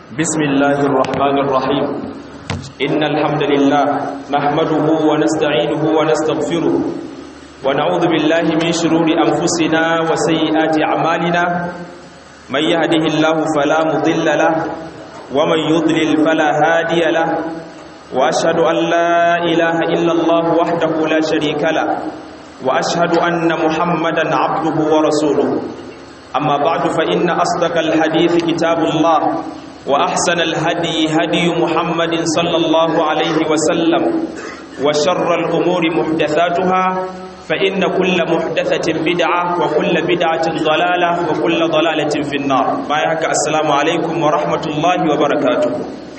بسم الله الرحمن الرحيم إن الحمد لله نحمده ونستعينه ونستغفره ونعوذ بالله من شرور أنفسنا وسيئات أعمالنا من يهده الله فلا مضل له ومن يضلل فلا هادي له وأشهد أن لا إله إلا الله وحده لا شريك له وأشهد أن محمدا عبده ورسوله أما بعد فإن أصدق الحديث كتاب الله وأحسن الهدي هدي محمد صلى الله عليه وسلم وشر الأمور محدثاتها فإن كل محدثة بدعة وكل بدعة ضلالة وكل ضلالة في النار بايعك السلام عليكم ورحمة الله وبركاته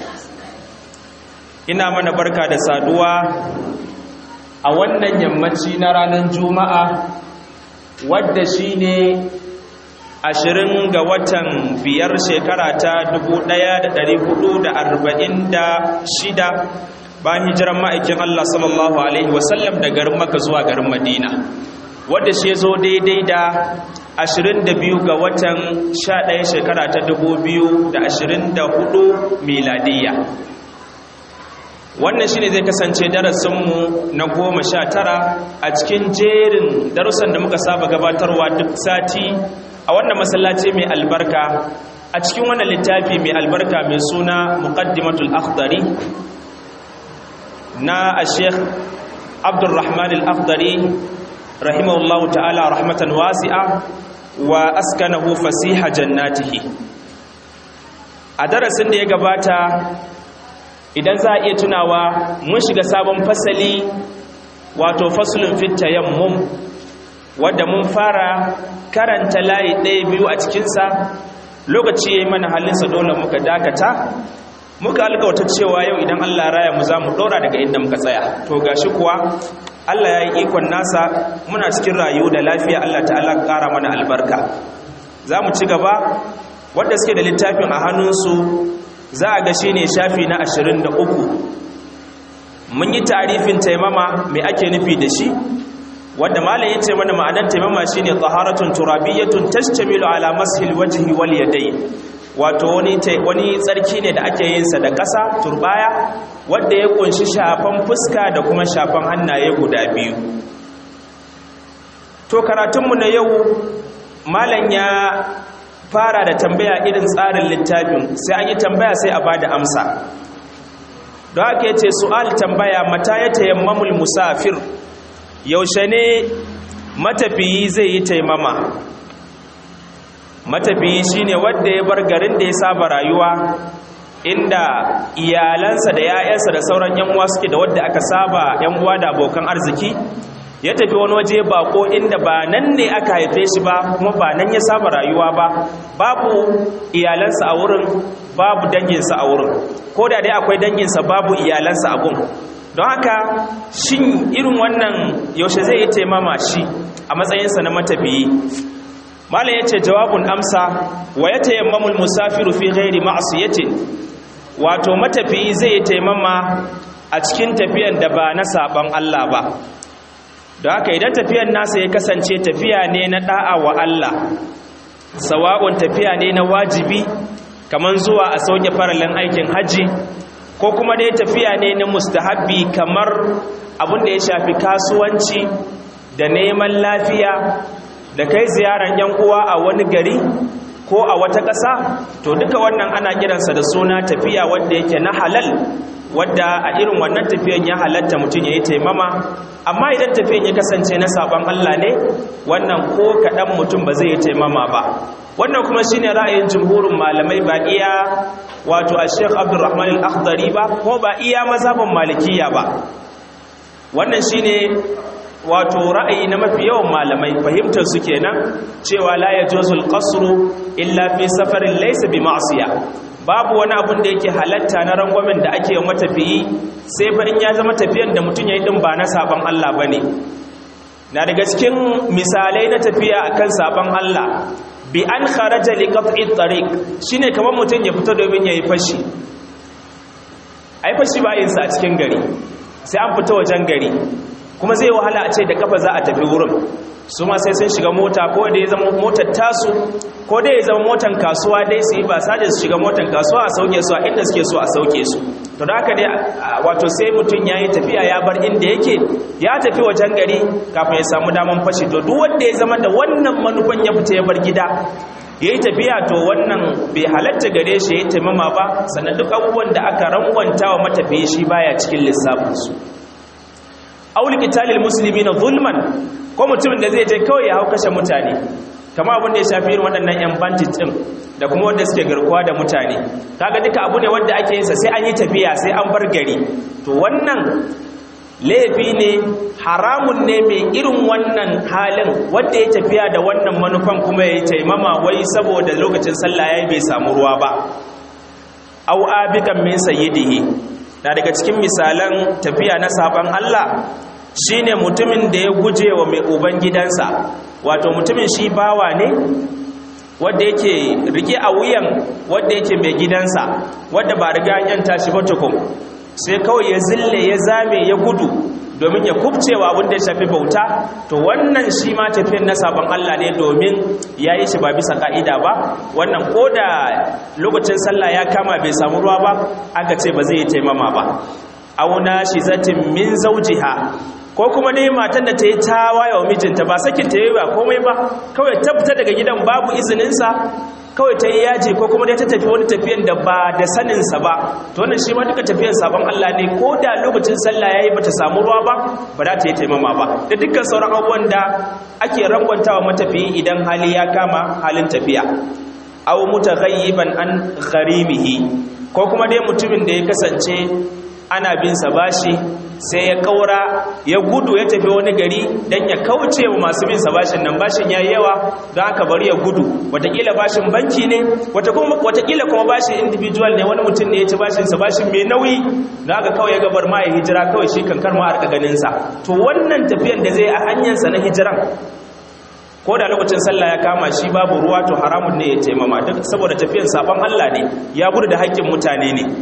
ina mana barka da saduwa a wannan yammaci na ranar juma'a wadda shine ashirin ga watan biyar shekara ta dubu ɗaya da ɗari hudu da arba'in da shida bayan hijiran ma'aikin Allah sallallahu Alaihi wasallam da garin maka zuwa garin madina wadda shi zo daidai da ashirin da biyu ga watan sha ɗaya shekara ta dubu biyu da ashirin da hudu miladiyya wannan shine zai kasance darasinmu na goma sha tara a cikin jerin darussan da muka saba gabatarwa duk sati a wannan masallaci mai albarka a cikin wannan littafi mai albarka mai suna muqaddimatul akhdari na sheikh abdurrahman al-akhdari rahimahullahu ta'ala rahmatan wasi'a wa askanahu fasiha jannatihi a darasin da ya gabata idan za a iya tunawa mun shiga sabon fasali wato fasulun fit tayammum wadda mun fara karanta layi ɗaya biyu a cikinsa lokaci ya yi mana halinsa dole muka dakata muka alkawata cewa yau idan allah raya mu za mu ɗora daga inda muka tsaya to gashi kuwa allah ya yi ikon nasa muna cikin rayu da lafiya allah ta'ala ƙara mana albarka za mu ci gaba wadda suke da littafin a hannunsu za a ga shi ne shafi na ashirin da uku mun yi tarifin taimama mai ake nufi da shi wadda malam ya ce mana ma'anar taimama shi ne tsaharatun turabiyyatun tashtamilu ala mashil wajhi wal yadai wato wani tsarki ne da ake yinsa da ƙasa turbaya wadda ya kunshi shafan fuska da kuma shafan hannaye guda biyu to karatunmu na yau malam ya fara da tambaya irin tsarin littafin sai an yi tambaya sai a ba da amsa don haka ya ce su'al tambaya mata ya tayammamul musafir yaushe ne matafiyi zai yi taimama matafiyi shine wadda ya bar garin da ya saba rayuwa inda iyalansa da 'ya'yansa da sauran 'yan uwa suke da wadda aka saba 'yan uwa da abokan arziki ya tafi wani waje bako inda ba nan ne aka haife shi ba kuma ba nan ya saba rayuwa ba babu iyalansa a wurin babu danginsa a wurin ko da dai akwai danginsa babu iyalansa a gun don haka shin irin wannan yaushe zai yi taimama shi a matsayinsa na matafiyi malam ya ce jawabun amsa wa ya tayammamul musafiru fi ghairi ma'asiyatin wato matafiyi zai yi taimama a cikin tafiyan da ba na saban Allah ba da haka idan tafiyan nasa ya kasance tafiya ne na da'a wa Allah sawa'un tafiya ne na wajibi kaman zuwa a sauke faralin aikin haji ko kuma dai tafiya ne na mustahabbi kamar abin da ya shafi kasuwanci da neman lafiya da kai ziyaran yan uwa a wani gari ko a wata ƙasa to duka wannan ana kiransa da suna tafiya wanda yake na halal wadda a irin wannan tafiyan ya halatta mutum ya yi taimama amma idan tafiyan ya kasance na sabon Allah ne wannan ko kaɗan mutum ba zai yi taimama ba wannan kuma shine ra'ayin jumhurin malamai ba iya wato a sheikh abdulrahman al-akhdari ba ko ba iya mazhabin malikiya ba wannan shine wato ra'ayi na mafi yawan malamai fahimtar su kenan cewa la yajuzul qasru illa fi safarin laysa bi ma'siya babu wani abun da yake halatta na rangwamen da ake yi matafiyi sai fa in ya zama tafiyan da mutum ya yi din ba na saban Allah bane na daga cikin misalai na tafiya akan saban Allah bi an kharaja li qat'i tariq shine kamar mutum ya fita domin yayi fashi ai fashi ba yin sa a cikin gari sai an fita wajen gari kuma zai wahala a ce da kafa za a tafi wurin su ma sai sun shiga mota ko da ya zama motar tasu ko da ya zama motar kasuwa dai su yi ba sa su shiga motar kasuwa a sauke su a inda suke so a sauke su to da haka dai wato sai mutum ya yi tafiya ya bar inda yake ya tafi wajen gari kafin ya samu daman fashi to duk wanda ya zama da wannan manufan ya fita ya bar gida ya yi tafiya to wannan bai halatta gare shi ya yi taimama ba sannan duk abubuwan da aka rangwanta wa matafiye shi baya cikin lissafinsu auli qitalil muslimina zulman ko mutumin da zai je kawai ya hau kashe mutane kama abin da ya shafi irin waɗannan yan bandit din da kuma wanda suke garkuwa da mutane kaga duka abu ne wanda ake yin sa sai an yi tafiya sai an bar gari to wannan laifi ne haramun ne mai irin wannan halin wanda ya tafiya da wannan manufan kuma ya yi taimama wai saboda lokacin sallah yayi bai samu ruwa ba au abikan min sayyidihi na daga cikin misalan tafiya na saban Allah shine mutumin da ya guje wa mai uban gidansa wato mutumin shi bawa ne wanda yake rike a wuyan wanda yake mai gidansa wanda ba riga yan tashi ba tukun sai kawai ya zille ya zame ya gudu domin ya kubcewa abin da ya shafi bauta to wannan shi ma tafiyan na sabon Allah ne domin ya yi shi ba bisa ka'ida ba wannan ko da lokacin sallah ya kama bai samu ruwa ba aka ce ba zai yi taimama ba auna shi zatin min zaujiha ko kuma ne matan da ta yi tawaye wa mijinta ba sakin ta yi ba komai ba kawai ta fita daga gidan babu izininsa kawai ta yi yaji ko kuma dai ta tafi wani tafiyan da ba da saninsa ba to wannan shi ma duka tafiyan sabon Allah ne ko da lokacin sallah yayi bata samu ruwa ba ba za ta yi taimama ba da dukkan sauran abubuwan da ake rangwantawa matafiyi idan hali ya kama halin tafiya aw mutaghayyiban an gharimihi ko kuma dai mutumin da ya kasance ana bin sa bashi sai ya kaura ya gudu ya tafi wani gari don ya kauce wa masu bin sa bashin nan bashin ya yi yawa don aka bari ya gudu watakila bashin banki ne watakila kuma bashin individual ne wani mutum ne ya ci bashin sa bashin mai nauyi don aka kawai ya gabar ma ya hijira kawai shi kankar ma a ganin sa to wannan tafiyan da zai a hanyarsa na hijiran ko da lokacin sallah ya kama shi babu ruwa to haramun ne ya taimama duk saboda tafiyan sabon Allah ne ya gudu da haƙƙin mutane ne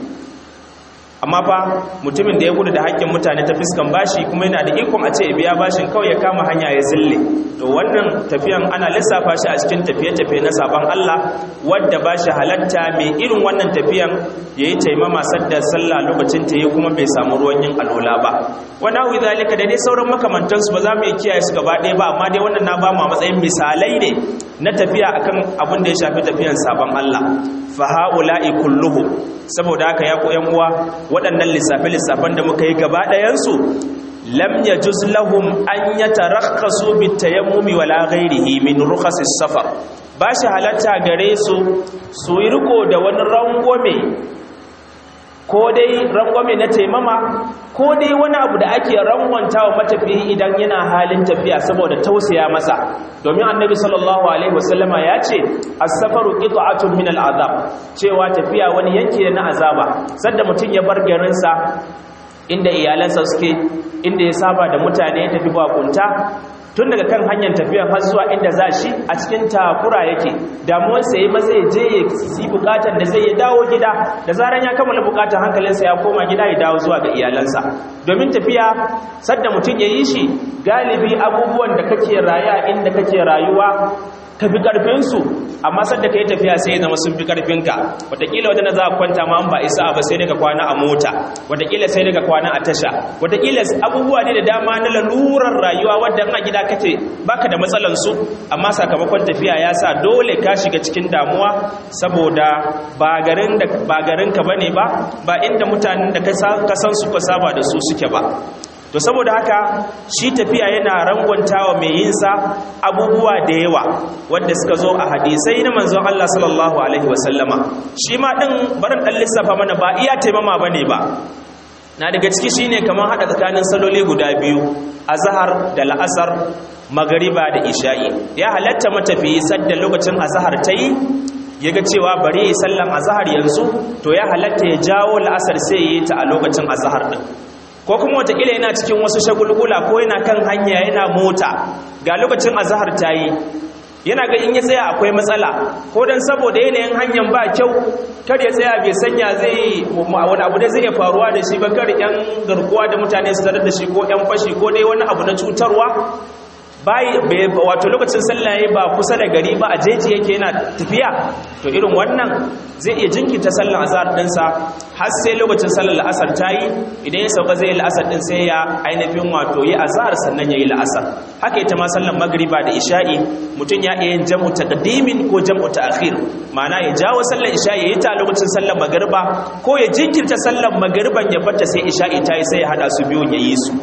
amma fa mutumin da ya gudu da haƙƙin mutane ta fiskan bashi kuma yana da ikon a ce ya biya bashin kawai ya kama hanya ya zille to wannan tafiyan ana lissafa shi a cikin tafiye-tafiye na sabon Allah wadda ba shi halatta mai irin wannan tafiyan ya yi taimama sadda sallah lokacin ta yi kuma bai samu ruwan yin alola ba wani hau zalika da dai sauran makamantansu ba za mu iya kiyaye su gaba ɗaya ba amma dai wannan na ba mu a matsayin misalai ne na tafiya akan abin da ya shafi tafiyan sabon Allah fa ha'ula'i kulluhum saboda haka ya ku uwa waɗannan lissafe-lissafen da muka yi gaba ɗayansu lam yajuz lahum an yatarakhasu bitayammumi wala ghairihi min rukhasis safar ba shi halatta gare su su yi riko da wani rangwame ko dai rangwame na taimama ko dai wani abu da ake rangwanta wa matafiyi idan yana halin tafiya saboda tausaya masa domin annabi sallallahu alaihi wasallama ya ce as-safaru qit'atun min al-azab cewa tafiya wani yanki ne na azaba sanda mutum ya bar garinsa inda iyalansa suke inda ya saba da mutane ya tafi bakunta tun daga kan hanyar tafiya har zuwa inda za shi a cikin takura yake damuwarsa ya maza ya je ya yi bukatar da zai ya dawo gida da zaran ya kammala bukatar hankalinsa ya koma gida ya dawo zuwa ga iyalansa domin tafiya sadda mutum ya yi shi galibi abubuwan da kake raya inda kake rayuwa ka fi ƙarfinsu amma sadda ka yi tafiya sai ya zama sun fi ƙarfinka wataƙila wadanda za a kwanta ma ba isa ba sai daga kwana a mota wataƙila sai daga kwana a tasha wataƙila abubuwa ne da dama na lalurar rayuwa wadda a gida kace baka da matsalansu amma sakamakon tafiya ya sa dole ka shiga cikin damuwa saboda ba garin ka bane ba ba inda mutanen da ka san su ka saba da su suke ba to saboda haka shi tafiya yana rangwantawa mai yinsa abubuwa da yawa wanda suka zo a hadisai na manzon Allah sallallahu alaihi wasallama shi ma din barin dan lissafa mana ba iya taimama bane ba na daga ciki shine kamar hada tsakanin saloli guda biyu azhar da la'asar magariba da isha'i ya halatta matafiyi sadda lokacin azhar tayi yaga cewa bari yi sallan azhar yanzu to ya halatta ya jawo la'asar sai yi ta a lokacin azhar din ko kuma watakila yana cikin wasu shagulgula ko yana kan hanya yana mota ga lokacin azahar ta yi yana ga in ya tsaya akwai matsala ko don saboda yanayin hanyar ba kyau kar ya tsaya bai sanya zai wani abu da zai iya faruwa da shi ba kar yan garkuwa da mutane su tarar da shi ko yan fashi ko dai wani abu na cutarwa bai wato lokacin sallah yayi ba kusa da gari ba a jeji yake yana tafiya to irin wannan zai iya jinkirta sallar azhar dinsa har sai lokacin sallar la'asar tayi idan ya sauka zai yi la'asar din sai ya ainihin wato yi azhar sannan yayi la'asar haka ita ma sallar magriba da isha'i mutum ya iya yin jam'u taqdimin ko jam'u ta'khir ma'ana ya jawo sallar isha'i yayi ta lokacin sallar magriba ko ya jinkirta sallar magriban ya fata sai isha'i tayi sai ya hada su biyu ya yi su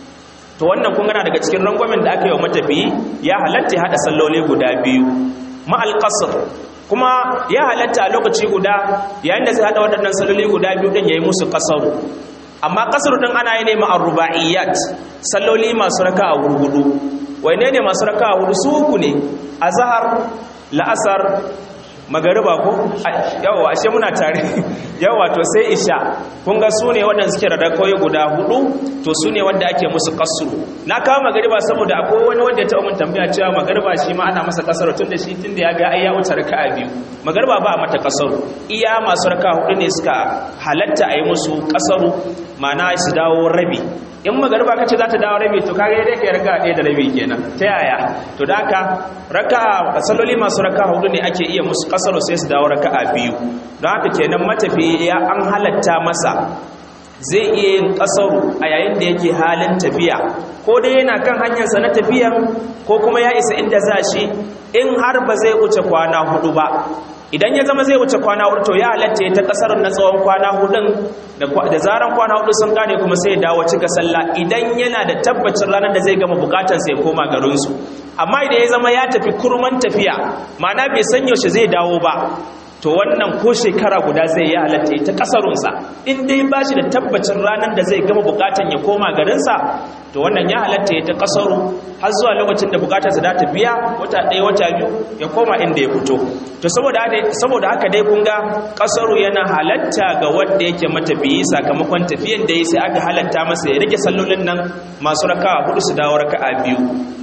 to wannan kun gana daga cikin rangwamen da aka yi wa matafiyi ya halatta hada salloli guda biyu ma'al qasr kuma ya halatta a lokaci guda yayin da zai hada waɗannan salloli guda biyu din yayi musu qasaru amma qasaru din ana yi ne ma'ar rubaiyat salloli masu raka'a hudu waine ne masu raka'a hudu su uku ne azhar la'asar magariba ko yawa ashe muna tare yawa to sai isha kun ga sune waɗanda suke da rakoyi guda hudu to sune wanda ake musu kasuru na kawo magariba saboda akwai wani wanda ya taɓa mun tambaya cewa magariba shi ma ana masa kasaro tun da shi tun da ya ga ai ya wuce raka'a biyu magariba ba a mata kasaru iya masu raka hudu ne suka halatta a yi musu kasaru ma'ana su dawo rabi in magariba kace za ta dawo rabi to kage dai kai raka ɗaya da rabi kenan ta yaya to da haka raka salloli masu raka hudu ne ake iya musu kasaro sai su dawo raka'a biyu don haka kenan matafi ya an halatta masa zai iya yin kasaru a yayin da yake halin tafiya ko dai yana kan hanyarsa na tafiyan ko kuma ya isa inda za shi in har ba zai wuce kwana hudu ba idan ya zama zai wuce kwana hudu to ya halatta ya ta kasar na tsawon kwana hudun da zaran kwana hudu sun kare kuma sai ya dawo cika sallah idan yana da tabbacin ranar da zai gama bukatar sai koma garinsu amma idan ya zama ya tafi kurman tafiya ma'ana bai san yaushe zai dawo ba to wannan ko shekara guda zai yi halatta ta kasarunsa in dai ba shi da tabbacin ranar da zai gama bukatan ya koma garinsa to wannan ya halatta ya ta kasaru har zuwa lokacin da bukatarsa za ta biya wata ɗaya wata biyu ya koma inda ya fito to saboda haka dai kun ga kasaru yana halatta ga wanda yake matafiyi sakamakon tafiyan da ya sai aka halatta masa ya rage sallolin nan masu raka'a hudu su dawo raka'a biyu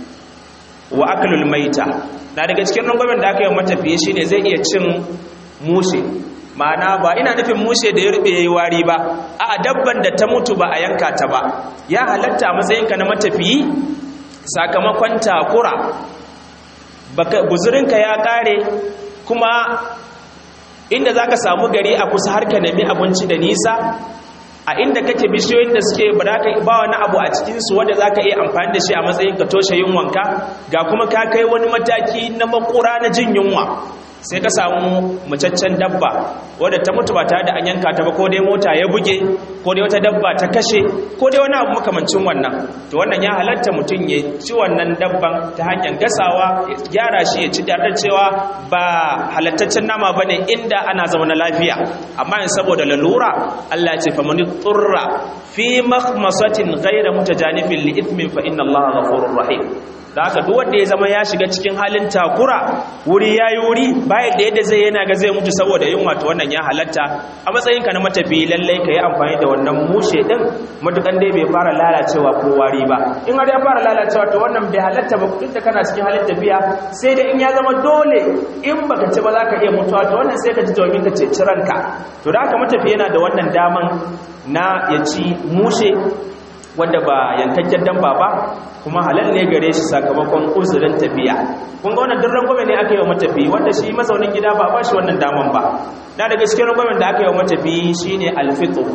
wa akalul maita na daga cikin rangwamen da aka yi matafiye shine zai iya cin mushe ma'ana ba ina nufin mushe da ya rube yayi wari ba a dabban da ta mutu ba a yanka ta ba ya halatta a matsayinka na matafiyi sakamakon takura baka guzurinka ya kare kuma inda zaka samu gari a kusa har ka nemi abinci da nisa a inda kake bishiyoyin da suke ba za ka ba wani abu a cikinsu wanda za ka iya amfani da shi a matsayin ka toshe yunwanka ga kuma ka kai wani mataki na makura na jin yunwa sai ka samu macaccen dabba wadda ta mutu ba tare da an yanka ta ba ko dai mota ya buge ko dai wata dabba ta kashe ko dai wani abu makamancin wannan to wannan ya halatta mutum ya ci wannan dabban ta hanyar gasawa ya gyara shi ya ci da cewa ba halattaccen nama ba ne inda ana zaune lafiya amma in saboda lalura Allah ya ce famani turra fi makhmasatin ghayra mutajanifin li ithmin fa inna Allah ghafurur rahim da haka duk wanda ya zama ya shiga cikin halin takura wuri yayi wuri bayan da yadda zai yana ga zai mutu saboda yunwa to wannan ya halatta a matsayinka na matafi lallai ka yi amfani da wannan mushe din matukan dai bai fara lalacewa ko wari ba in har ya fara lalacewa to wannan bai halatta ba duk da kana cikin halin tafiya sai dai in ya zama dole in baka ci ba za ka iya mutuwa to wannan sai ka ji domin ka ceci ranka to da haka matafi yana da wannan daman na ya ci mushe wanda ba yankakken damba ba kuma halal ne gare shi sakamakon uzurin tafiya kun ga wannan duk rangwame ne aka yi wa matafi wanda shi mazaunin gida ba ba shi wannan daman ba na daga cikin rangwamen da aka yi wa matafi shine alfitr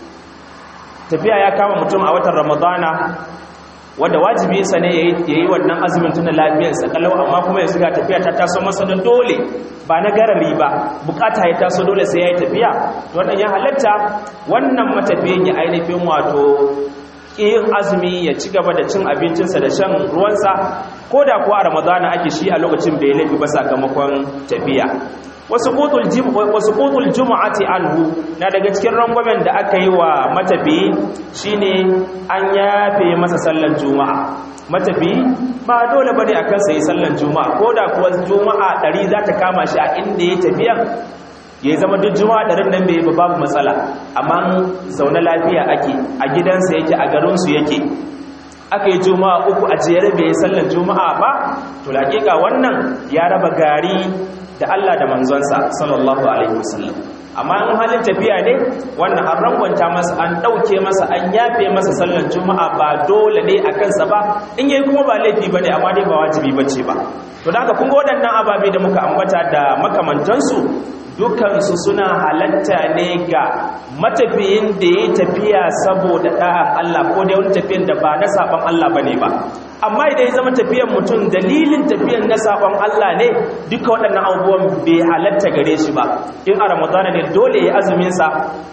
tafiya ya kama mutum a watan ramadana wanda wajibi sa ne yayi wannan azumin tuna lafiyarsa kalau amma kuma yanzu ga tafiya ta taso masa da dole ba na garari ba bukata ya taso dole sai yayi tafiya to wannan ya halatta wannan matafiyin ya ainihin wato yin azumi ya ci gaba da cin abincinsa da shan ruwansa ko da kuwa a ramadana ake shi a lokacin bai laifi ba sakamakon tafiya wasu kotul juma'ati anhu na daga cikin rangwamen da aka yi wa matafiyi shine an yafe masa sallan juma'a matafiyi ba dole bane akan sai sallan juma'a ko da kuwa juma'a ɗari za ta kama shi a inda ya tafiya ya zama duk juma'a ɗarin nan bai babu matsala amma zaune lafiya ake a gidansa yake a garinsu yake aka yi juma'a uku a jere bai sallar juma'a ba to laƙiƙa wannan ya raba gari da Allah da manzonsa sallallahu alaihi wasallam amma in halin tafiya ne wannan an rangwanta masa an ɗauke masa an yafe masa sallar juma'a ba dole ne a kansa ba in yayi kuma ba laifi ba ne amma dai ba wajibi ba ce ba to da haka kun ga waɗannan ababe da muka ambata da makamantansu dukansu suna halatta ne ga matafiyin da ya tafiya saboda ɗa'an Allah ko da wani tafiyan da ba na saɓon Allah ba ne ba amma idan ya zama tafiyan mutum dalilin tafiyan na saɓon Allah ne duka waɗannan abubuwan bai halatta gare shi ba in a ramadana ne dole ya azuminsa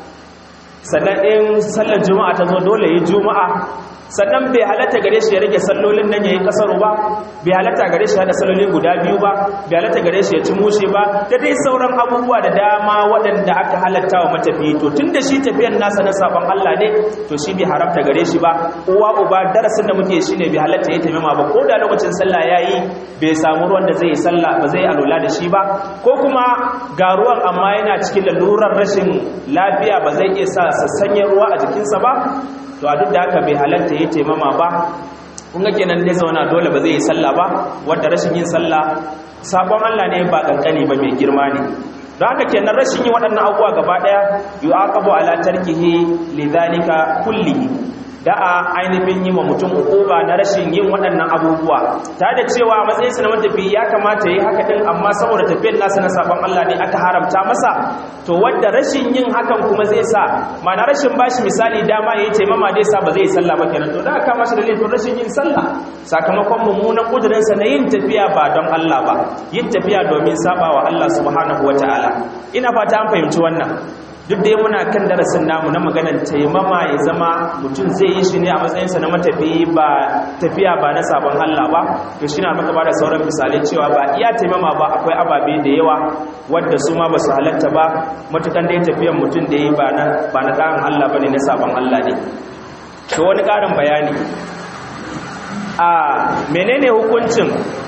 sannan in sallar juma'a ta zo dole ya juma'a sannan bai halatta gare shi ya rage sallolin nan yayin kasaru ba bai halatta gare shi hada salloli guda biyu ba bai halatta gare shi ya ci mushe ba da dai sauran abubuwa da dama waɗanda aka halatta wa matafi to tunda shi tafiyan nasa na sabon Allah ne to shi bai haramta gare shi ba uwa uba darasin da muke shi ne bai halatta ya taimama ba ko da lokacin sallah yayi bai samu ruwan da zai yi sallah ba zai alula da shi ba ko kuma ga ruwan amma yana cikin lalurar rashin lafiya ba zai iya sa sassanyen ruwa a jikinsa ba to a duk da haka bai halatta ya taimama ba kun ga kenan dai zauna dole ba zai yi sallah ba wanda rashin yin sallah sabon Allah ne ba kankani ba mai girma ne don haka kenan rashin yin waɗannan abubuwa gaba ɗaya yu'aqabu ala tarkihi lidhalika kullihi da a ainihin yi wa mutum hukuma na rashin yin waɗannan abubuwa ta da cewa a matsayinsa na matafi ya kamata ya yi haka ɗin amma saboda tafiyar nasa na sabon Allah ne aka haramta masa to wadda rashin yin hakan kuma zai sa mana rashin bashi misali dama ya yi taimama zai sa ba zai yi sallah ba kenan to da aka mashi da laifin rashin yin sallah sakamakon mummunan ƙudurinsa na yin tafiya ba don Allah ba yin tafiya domin saba wa Allah subhanahu wa ta'ala ina fata an fahimci wannan duk da muna kan darasin namu na maganar taimama ya zama mutum zai yi shi ne a matsayinsa na matafi ba tafiya ba na sabon Allah ba to shi na maka ba da sauran misalai cewa ba iya taimama ba akwai ababe da yawa wadda su ma ba su halatta ba matukan da ya tafiyan mutum da ya yi ba na ƙarin Allah ba ne na sabon Allah ne to wani ƙarin bayani a menene hukuncin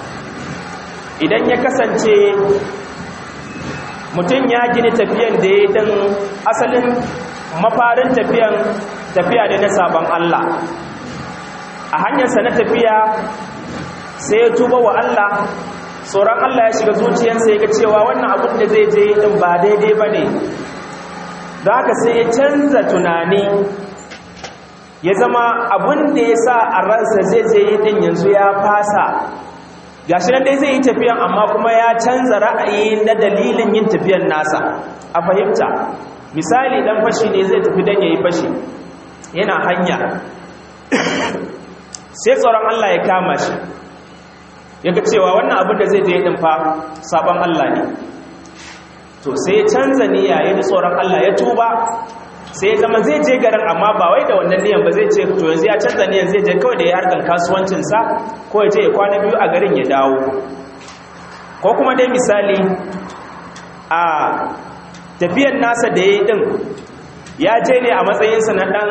idan ya kasance mutum ya gini tafiyan da ya dan asalin mafarin tafiyan tafiya ne na sabon Allah a hanyarsa na tafiya sai ya tuba wa Allah tsoron Allah ya shiga zuciyarsa ya ga cewa wannan abin da zai je din ba daidai ba ne da haka sai ya canza tunani ya zama abin da ya sa a ransa zai je din yanzu ya fasa gashi nan dai zai yi tafiyan amma kuma ya canza ra'ayi na dalilin yin tafiyan nasa a fahimta misali dan fashi ne zai tafi dan yayi fashi yana hanya sai tsoron Allah ya kama shi yaga cewa wannan abin da zai je din fa sabon Allah ne to sai ya canza niyya yayin tsoron Allah ya tuba sai ya zama zai je garin amma ba wai da wannan niyan ba zai ce to yanzu ya canza niyan zai je kawai da ya harkan kasuwancinsa ko ya je ya kwana biyu a garin ya dawo ko kuma dai misali a tafiyan nasa da ya yi din ya je ne a matsayinsa na ɗan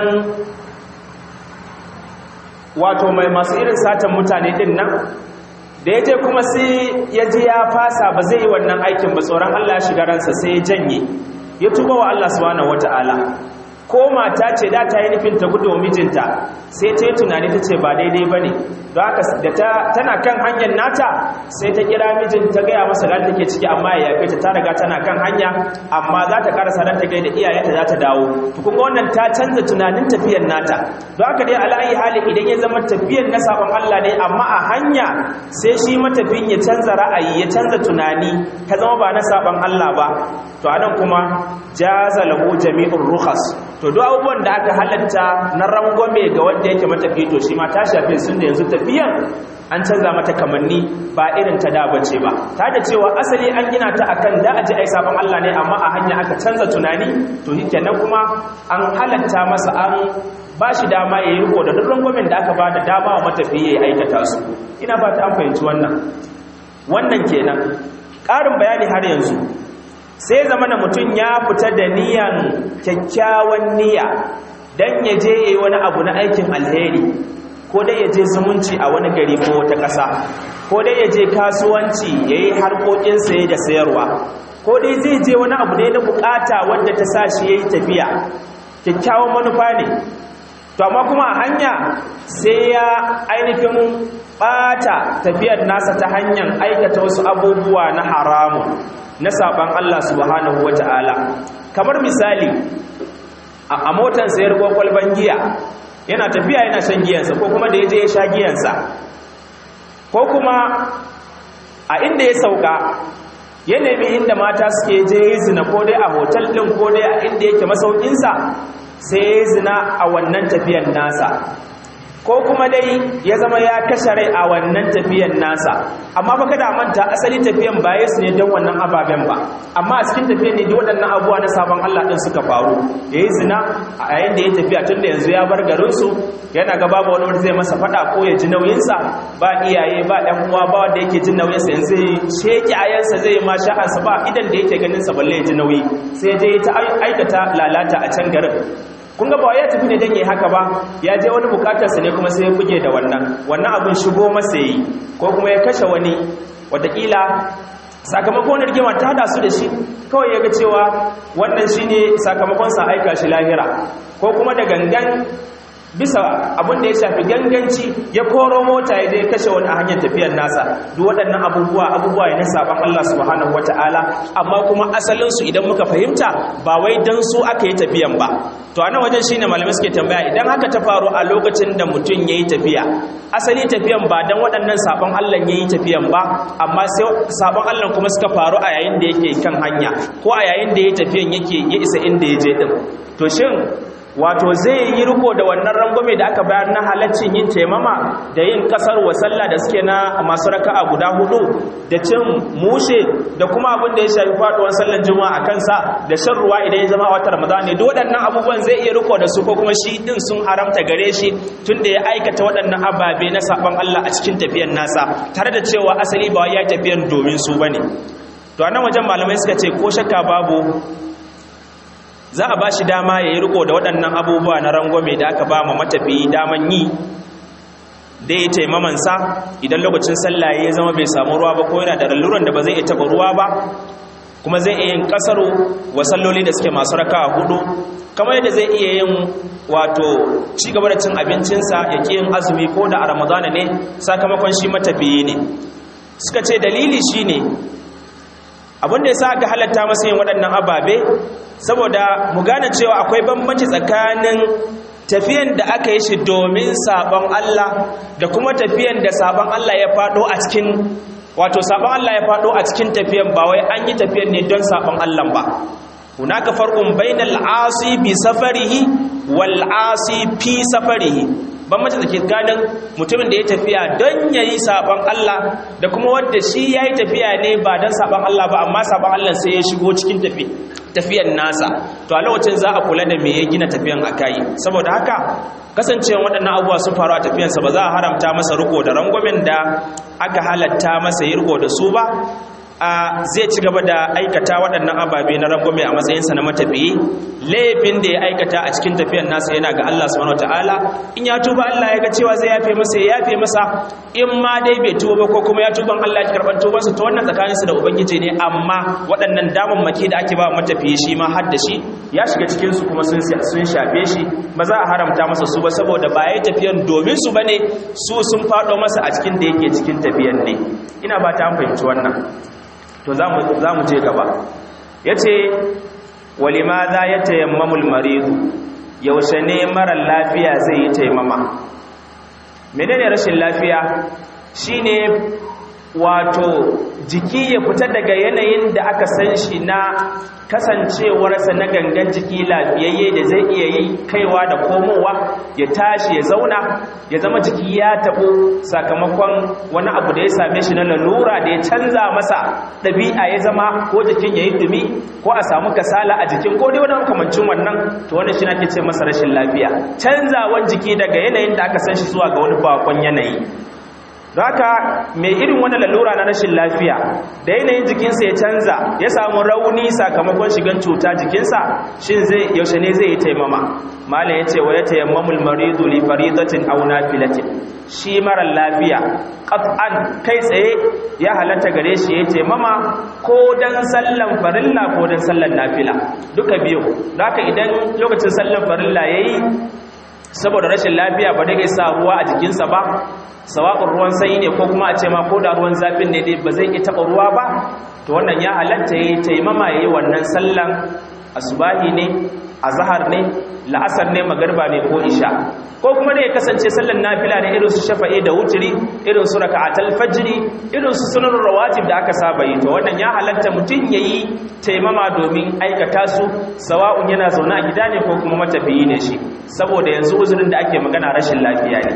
wato mai masu irin satan mutane din nan da ya je kuma sai ya ji ya fasa ba zai yi wannan aikin ba tsoron Allah ya shiga ransa sai ya janye ya tuba wa Allah subhanahu wata'ala ko mata ce da ta yi nufin ta gudu mijinta sai ta yi tunani ta ce ba daidai ba ne don haka da tana kan hanyar nata sai ta kira mijin ta gaya masa da take ciki amma ya yafe ta ta riga tana kan hanya amma za ta karasa don ta gaida iyayenta za ta dawo to kuma wannan ta canza tunanin tafiyar nata don haka dai ala'ayi hali idan ya zama tafiyar na sabon Allah ne amma a hanya sai shi matafin ya canza ra'ayi ya canza tunani ta zama ba na sabon Allah ba to anan kuma jaza lahu jami'ur rukhas to duk abubuwan da aka halatta na rangwame ga wanda yake matafi to shi ma ta shafe sun da yanzu tafiyan an canza mata kamanni ba irin ta da bace ba ta da cewa asali an gina ta akan da aji ai sabon Allah ne amma a hanya aka canza tunani to kenan kuma an halatta masa an ba shi dama ya yi riko da duk rangwamen da aka ba da dama wa matafi ya aikata su ina ba ta an fahimci wannan wannan kenan ƙarin bayani har yanzu sai zama na mutum ya fita da niyan kyakkyawan niyya don ya je ya yi wani abu na aikin alheri ko dai ya je zumunci a wani gari ko wata ƙasa ko dai ya je kasuwanci ya yi harkokin saye da sayarwa ko dai zai je wani abu ne na bukata wadda ta sa shi ya yi tafiya kyakkyawan manufa ne to amma kuma a hanya sai ya ainihin ɓata tafiyar nasa ta hanyar aikata wasu abubuwa na haramun na saban Allah subhanahu wata'ala kamar misali a motar sayar kwakwalban giya yana tafiya yana shan giyansa ko kuma da ya je ya sha giyansa ko kuma a inda ya sauka ya nemi inda mata suke je zina ko dai a hotel ɗin ko dai a inda yake masaukinsa sai ya zina a wannan tafiyan nasa ko kuma dai ya zama ya kashe rai a wannan tafiyan nasa amma fa kada manta asali tafiyan ba su ne don wannan ababen ba amma a cikin tafiyan ne da waɗannan abubuwa na sabon Allah ɗin suka faru ya yi zina a yayin da ya tafiya tun da yanzu ya bar garinsu yana ga babu wani wanda zai masa faɗa ko ya ji nauyinsa ba iyaye ba ɗan uwa ba wanda yake jin nauyinsa yanzu zai sheki ayansa zai ma sha'ansa ba idan da yake ganin sa balle ya ji nauyi sai je ta aikata lalata a can garin kun ga ba ya tafi ne don yi haka ba ya je wani bukatarsa ne kuma sai ya buge da wannan wannan abin shigo masa yi ko kuma ya kashe wani watakila sakamakon rigima ta hada su da shi kawai ya ga cewa wannan shi ne sakamakon sa aika shi lahira ko kuma da gangan bisa abin da ya shafi ganganci ya koro mota ya je kashe wani a hanyar tafiyar nasa duk waɗannan abubuwa abubuwa ne na saban Allah subhanahu wata'ala amma kuma asalin su idan muka fahimta ba wai dan su aka yi tafiyan ba to a nan wajen shine malamai suke tambaya idan haka ta faru a lokacin da mutum yayi tafiya asali tafiyan ba dan waɗannan saban Allah yayi tafiyan ba amma sai saban Allah kuma suka faru a yayin da yake kan hanya ko a yayin da yayi tafiyan yake ya isa inda ya je din to shin wato zai yi riko da wannan rangwame da aka bayar na halaccin yin taimama da yin kasar wa sallah da suke na masu raka'a guda hudu da cin mushe da kuma abin da ya shafi faduwar sallar juma'a a kansa da shan ruwa idan ya zama wata ramadan ne duk waɗannan abubuwan zai iya riko da su ko kuma shi din sun haramta gare shi tunda ya aikata waɗannan ababe na saban Allah a cikin tafiyar nasa tare da cewa asali ba ya tafiyar domin su bane to a nan wajen malamai suka ce ko shakka babu za a ba shi dama ya yi riko da waɗannan abubuwa na rangwame da aka ba ma matafi daman yi da ya taimamansa idan lokacin sallah ya zama bai samu ruwa ba ko yana da lalluran da ba zai iya taɓa ruwa ba kuma zai iya yin ƙasaro wa salloli da suke masu raka a hudu kamar yadda zai iya yin wato ci gaba da cin abincinsa ya ƙi yin azumi ko da a ramadana ne sakamakon shi matafiye ne suka ce dalili shi ne abinda ya sa aka halatta masa yin waɗannan ababe saboda mu gane cewa akwai bambanci tsakanin tafiyan da aka yi shi domin sabon Allah da kuma tafiyan da sabon Allah ya faɗo a cikin wato sabon Allah ya faɗo a cikin tafiyan ba wai an yi tafiyan ne don sabon Allah ba hunaka farqun bainal asi bi safarihi wal asi fi safarihi bambanci da ke ganin mutumin da ya tafiya don ya yi saɓon Allah da kuma wadda shi ya yi tafiya ne ba don saɓon Allah ba amma saɓon Allah sai ya shigo cikin tafiyan nasa to a lokacin za a kula da me ya gina tafiyan a kayi saboda haka kasancewa waɗannan abubuwa sun faru a tafiyansa ba za a haramta masa riko da rangwamen da aka halatta masa yi riko da su ba a zai ci gaba da aikata waɗannan ababe na rangwame a matsayinsa na matafiyi laifin da ya aikata a cikin tafiyar nasa yana ga Allah subhanahu wataala in ya tuba Allah ya ga cewa zai yafe masa ya yafe masa in ma dai bai tuba ba ko kuma ya tuban Allah ya karban tubansa to wannan tsakaninsa da ubangiji ne amma waɗannan damammaki da ake ba matafiyi shi ma har da shi ya shiga cikin su kuma sun sun shafe shi ba za a haramta masa su ba saboda ba ya tafiyan domin su bane su sun faɗo masa a cikin da yake cikin tafiyan ne ina ba ta fahimci wannan to za mu je gaba ya ce walima za ya tayammamul maridu yaushe ne marar lafiya zai yi taimama menene rashin lafiya shine wato jiki ya fita daga yanayin da aka san shi na kasancewarsa na gangan jiki lafiyayye da zai iya yi kaiwa da komowa ya tashi ya zauna ya zama jiki ya taɓo sakamakon wani abu da ya same shi na lalura da ya canza masa ɗabi'a ya zama ko jikin ya yi dumi ko a samu kasala a jikin ko dai wani makamancin wannan to wannan shi nake ce masa rashin lafiya canzawan jiki daga yanayin da aka san shi zuwa ga wani bakon yanayi haka mai irin wani lalura na rashin lafiya da yanayin jikinsa ya canza ya samu rauni sakamakon shigan cuta jikinsa shin zai yaushe ne zai yi taimama malam ya ce wa ya tayammamul maridu li faridatin aw nafilatin shi mara lafiya qat'an kai tsaye ya halatta gare shi ya taimama ko dan sallan farilla ko dan sallan nafila duka biyu haka idan lokacin sallan farilla yayi saboda rashin lafiya ba dai sa ruwa a jikinsa ba sawa'un ruwan sanyi ne ko kuma a ce ma ko da ruwan zafin ne dai ba zai iya taɓa ruwa ba to wannan ya halatta ya yi taimama ya yi wannan sallan asubahi ne azhar ne la'asar ne magarba ne ko isha ko kuma ne ya kasance sallan nafila ne irin su shafa'i da wuturi irin su raka'atul fajri irin su sunan rawatib da aka saba yi to wannan ya halatta mutum yayi taimama domin aikata su sawa'un yana zaune a gida ne ko kuma matafiyi ne shi saboda yanzu uzurin da ake magana rashin lafiya ne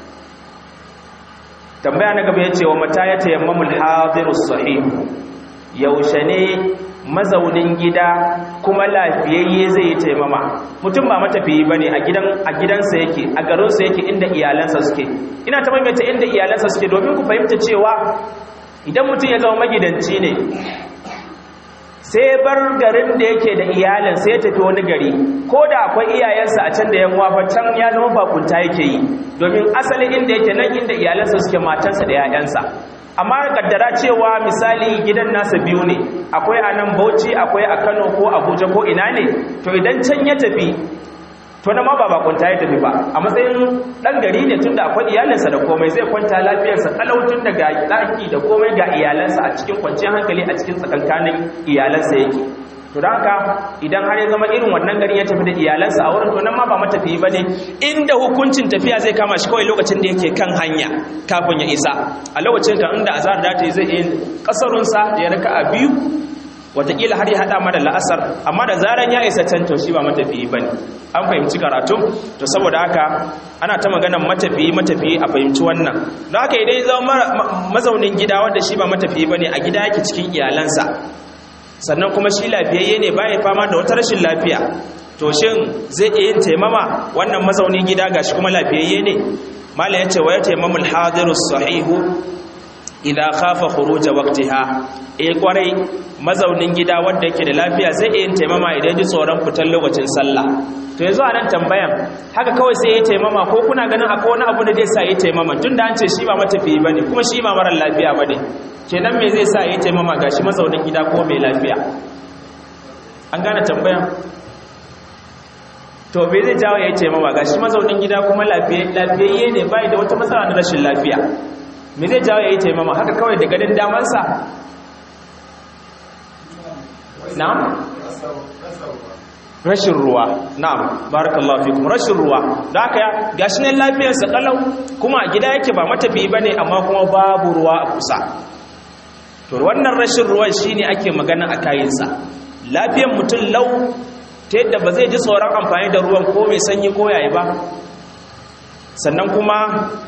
tambaya na gaba yace wa mata ya tayammamul hadirus sahih yaushe ne mazaunin gida kuma lafiyayye zai yi taimama mutum ba matafiyi ba ne a gidansa yake a garinsa yake inda iyalansa suke ina ta maimaita inda iyalansa suke domin ku fahimta cewa idan mutum ya zama magidanci ne sai bar garin da yake da iyalin sai ya tafi wani gari ko da akwai iyayensa a can da yan wafa can ya zama bakunta yake yi domin asalin inda yake nan inda iyalansa suke matansa da 'ya'yansa amma kaddara cewa misali gidan nasa biyu ne akwai a nan bauchi akwai a kano ko abuja ko ina ne to idan can ya tafi to na ma ba bakunta ya tafi ba a matsayin dan gari ne tunda akwai iyalinsa da komai zai kwanta lafiyarsa talautun da ga daki da komai ga iyalansa a cikin kwanciyar hankali a cikin tsakankanin iyalansa yake to da haka idan har ya zama irin wannan gari ya tafi da iyalansa a wurin to nan ma ba matafiyi bane inda hukuncin tafiya zai kama shi kawai lokacin da yake kan hanya kafin ya isa a lokacin kan inda azhar da ta yi zai yi kasarunsa ya raka a biyu watakila har ya hada mada la'asar amma da zaran ya isa can to shi ba matafiyi bane an fahimci karatu to saboda haka ana ta maganar matafiyi matafiyi a fahimci wannan don haka idan ya zama mazaunin gida wanda shi ba matafiyi bane a gida yake cikin iyalansa sannan kuma shi lafiyayye ne baya fama da wata rashin lafiya to shin zai iya yin taimama wannan mazaunin gida gashi kuma lafiyayye ne mala yace wa ya taimamul hadirus sahihu idza khafa khuruj waqtiha eh kwarai mazaunin gida wanda yake da lafiya zai iya yin taimama idan ji tsoron fitar lokacin sallah to yanzu a nan tambayan haka kawai sai ya taimama ko kuna ganin akwai wani abu da zai sa ya taimama tunda an ce shi ba matafiyi bane kuma shi ba mara lafiya bane kenan me zai sa ya taimama gashi mazaunin gida ko mai lafiya an gane tambayan to bai zai jawo ya taimama gashi mazaunin gida kuma lafiyayye ne bai da wata matsala na rashin lafiya me zai jawo ya yi taimama haka kawai da ganin damansa na'am rashin ruwa na'am barakallahu fikum rashin ruwa da haka ya gashi ne lafiyarsa kalau kuma a gida yake ba matafi bane amma kuma babu ruwa a kusa to wannan rashin ruwan shine ake magana a kayinsa lafiyar mutum lau ta yadda ba zai ji tsoron amfani da ruwan ko mai sanyi ko yayi ba sannan kuma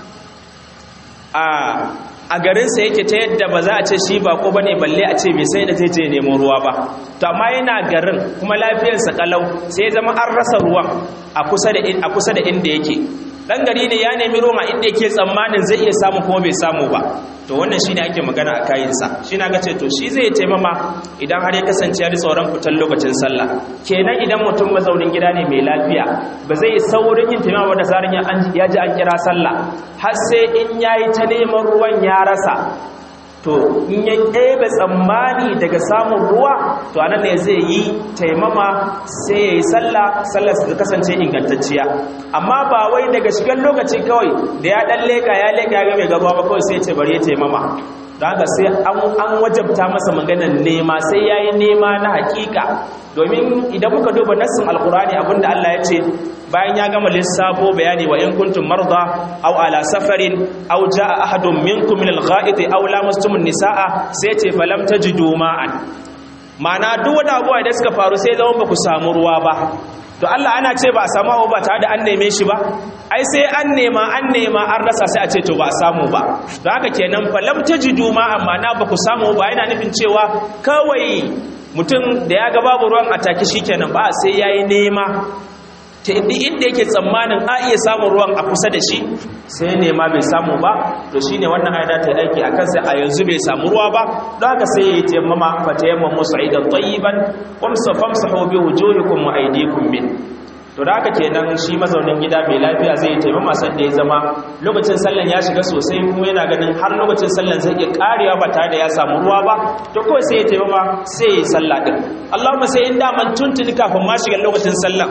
a garinsa yake ta yadda ba za a ce shi ba ko bane balle a ce bai sai da zai je nemo ruwa ba to amma yana garin kuma lafiyarsa kalau sai ya zama an rasa ruwan a kusa da a kusa da inda yake dan gari ne ya nemi roma inda yake tsammanin zai iya samu kuma bai samu ba to wannan shine ake magana a kayinsa shi na ga ce to shi zai taimama idan har ya kasance ya tsoron fitar lokacin sallah kenan idan mutum mazaunin gida ne mai lafiya ba zai yi saurin yin taimama da zarin ya ji an kira sallah har sai in yayi ta neman ruwan ya rasa to in ya ɗebe tsammani daga samun ruwa to anan ne zai yi taimama sai ya yi sallah sallah su kasance ingantacciya amma ba wai daga shigar lokaci kawai da ya ɗan leƙa ya leƙa ya mai gaba ba kawai sai ce bari ya taimama don haka sai an wajabta masa maganar nema sai ya yi nema na hakika domin idan muka duba nassin alkurani abinda Allah ya ce bayan ya gama lissafo bayani wa in kuntum marda aw ala safarin aw jaa ahadun minkum min al-gha'iti aw lamastumun nisaa sai ce falam tajidu ma'an ma'ana duk wani abuwa da suka faru sai zama ba ku samu ruwa ba to Allah ana ce ba a samu abu ba tare da an neme shi ba ai sai an nema an nema an rasa sai a ce to ba a samu ba don haka kenan falam tajidu ma amma na ba ku samu ba yana nufin cewa kawai mutum da ya ga babu ruwan ataki shikenan ba sai yayi nema ta inda yake tsammanin a iya samun ruwan a kusa da shi sai nema bai samu ba to shine wannan ayata ta aiki akan sai a yanzu bai samu ruwa ba don haka sai yayi tayammama fa tayammamu sa'idan tayyiban wamsa famsahu bi wujuhikum wa aydikum min to da haka kenan shi mazaunin gida mai lafiya zai taimama san da ya zama lokacin sallan ya shiga sosai kuma yana ganin har lokacin sallan zai iya karewa ba tare da ya samu ruwa ba to kawai sai ya taimama sai ya yi sallah din Allahumma sai in daman tuntuni kafin ma shiga lokacin sallan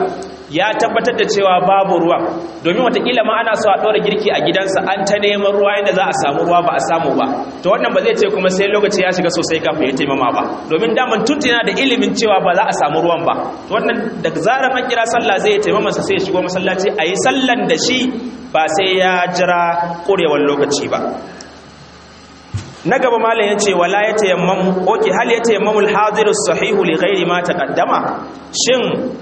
ya tabbatar da cewa babu ruwa domin watakila ma ana so a ɗora girki a gidansa an ta neman ruwa yadda za a samu ruwa ba a samu ba to wannan ba zai ce kuma sai lokaci ya shiga sosai kafin ya taimama ba domin daman tuntuna da ilimin cewa ba za a samu ruwan ba to wannan da zarar an kira sallah zai ya taimama sa sai ya shigo masallaci a yi sallan da shi ba sai ya jira ƙurewar lokaci ba na gaba malam ya ce wala ya tayammamu oke hal ya tayammamu al-hadiru sahihu li ghairi ma taqaddama shin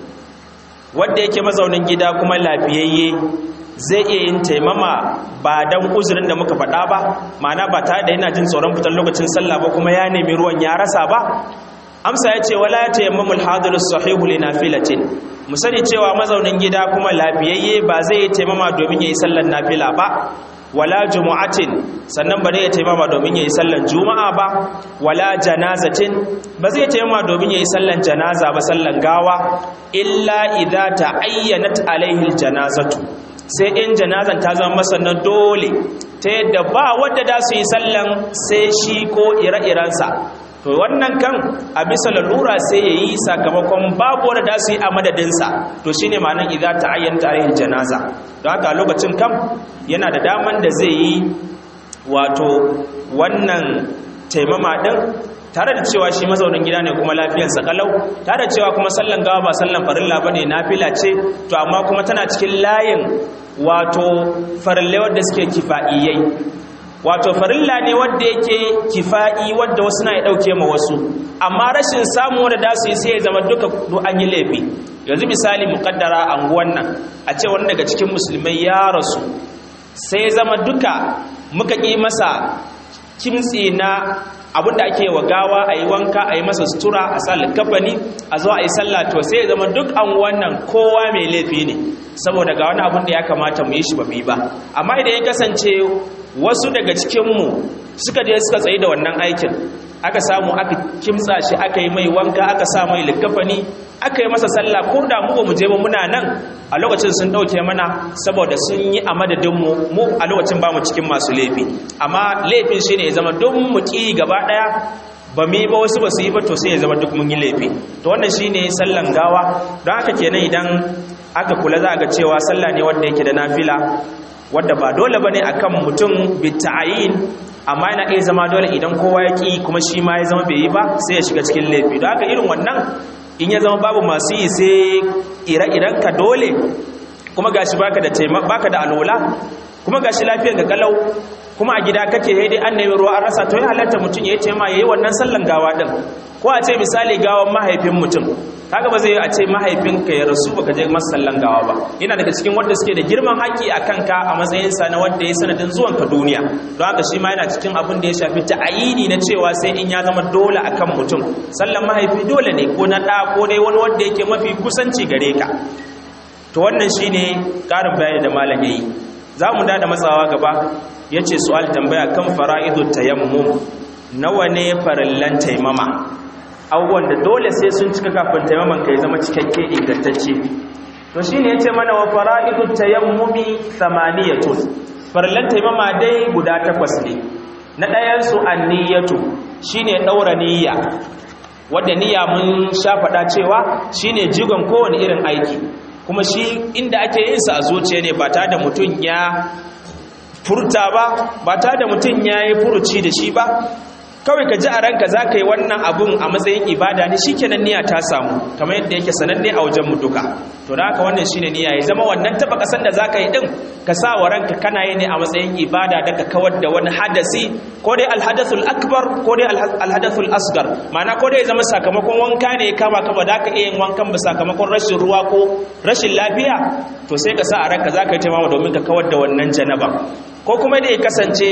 wanda yake mazaunin gida kuma lafiyayye zai iya yin taimama ba dan uzurin da muka faɗa ba ma'ana ba tare da yana jin tsoron fitar lokacin sallah ba kuma ya nemi ruwan ya rasa ba amsa ya ce wala ya tayammamu al-hadiru sahihu li nafilatin mu sani cewa mazaunin gida kuma lafiyayye ba zai yi taimama domin yayi sallar nafila ba wala jumu'atin sannan ba zai taimama domin yayi sallan juma'a ba wala janazatin ba zai taimama domin yayi sallan janaza ba sallan gawa illa idza ta'ayyanat alaihi aljanazatu sai in janazan ta zama masa na dole ta yadda ba wanda da su yi sallan sai shi ko ire-irensa to wannan kan a bisa lalura sai ya yi sakamakon babu wanda da su yi a madadinsa to shine ma'anar idza ta'ayyanta alaihi janaza don haka lokacin kam yana da daman da zai yi wato wannan taimama din tare da cewa shi mazaunin gida ne kuma lafiyarsa kalau tare da cewa kuma sallan gawa ba sallan farilla bane nafila ce to amma kuma tana cikin layin wato farille wanda suke kifa'iyai wato farilla ne wanda yake kifa'i wanda wasu na ya dauke ma wasu amma rashin samu wanda da su yi sai ya zama duka an yi laifi yanzu misali mukaddara anguwan nan a ce wani daga cikin musulmai ya rasu sai ya zama duka muka ƙi masa kimtsi na abinda ake wa gawa a yi wanka a yi masa sutura a sa likafani a zo a yi sallah to sai ya zama duk an wannan kowa mai laifi ne saboda ga wani abin da ya kamata mu yi shi ba mu yi ba amma idan ya kasance wasu daga cikinmu suka je suka tsaye da wannan aikin aka samu aka kimtsa shi aka yi mai wanka aka sa mai likafani aka yi masa sallah ko da mu ba mu je ba muna nan a lokacin sun dauke mana saboda sun yi a madadinmu mu a lokacin ba mu cikin masu laifi amma laifin shine ya zama don mu ki gaba daya ba mu yi ba wasu ba su yi ba to sai ya zama duk mun yi laifi to wannan shine sallan gawa don haka kenan idan aka kula za a ga cewa sallah ne wanda yake da nafila wadda ba dole bane akan mutum bita'ayin amma yana iya zama dole idan kowa ya ki kuma shi ma ya zama bai yi ba sai ya shiga cikin laifi don haka irin wannan in ya zama babu masu yi sai ire-iren ka dole kuma gashi baka da baka da alola kuma gashi lafiyar ga kalau kuma a gida kake sai dai an nemi ruwa an rasa to ya halatta mutum ya ce ma yayi wannan sallan gawa din ko a ce misali gawan mahaifin mutum kaga ba zai a ce mahaifinka ya rasu baka je masa sallan gawa ba yana daga cikin wanda suke da girman haƙƙi a kanka a matsayin sa na wanda ya sanadin zuwan ka duniya don haka shi ma yana cikin abin da ya shafi ta'ayini na cewa sai in ya zama dole akan mutum sallan mahaifi dole ne ko na ɗa ko dai wani wanda yake mafi kusanci gare ka to wannan shine ƙarin bayani da malam yayi za mu da matsawa gaba ya ce su'al tambaya kan fara'idu tayammum nawa ne farillan taimama abubuwan da dole sai sun cika kafin taimaman ka ya zama cikakke ingantacce to shi ne ya ce mana wa fara'idu tayammumi samaniyatun farillan taimama dai guda takwas ne na ɗayansu an niyyatu shi ne ɗaura niyya wadda niyya mun sha faɗa cewa shi ne jigon kowane irin aiki kuma shi inda ake yin sa a zuciya ne ba tare da mutum ya furta ba ba tare da mutum ya yi furuci da shi ba kawai ka ji a ranka za ka yi wannan abun a matsayin ibada ne shi kenan niyya ta samu kamar yadda yake sananne a wajen duka to da haka wannan shine niyya ya zama wannan taba kasan da za ka yi din ka sa wa ranka kana yi ne a matsayin ibada da ka kawar da wani hadasi ko dai alhadathul akbar ko dai alhadathul asgar ma'ana ko dai ya zama sakamakon wanka ne kama kama da ka iya yin wankan ba sakamakon rashin ruwa ko rashin lafiya to sai ka sa a ranka za ka yi taimama domin ka kawar da wannan janaba ko kuma da ya kasance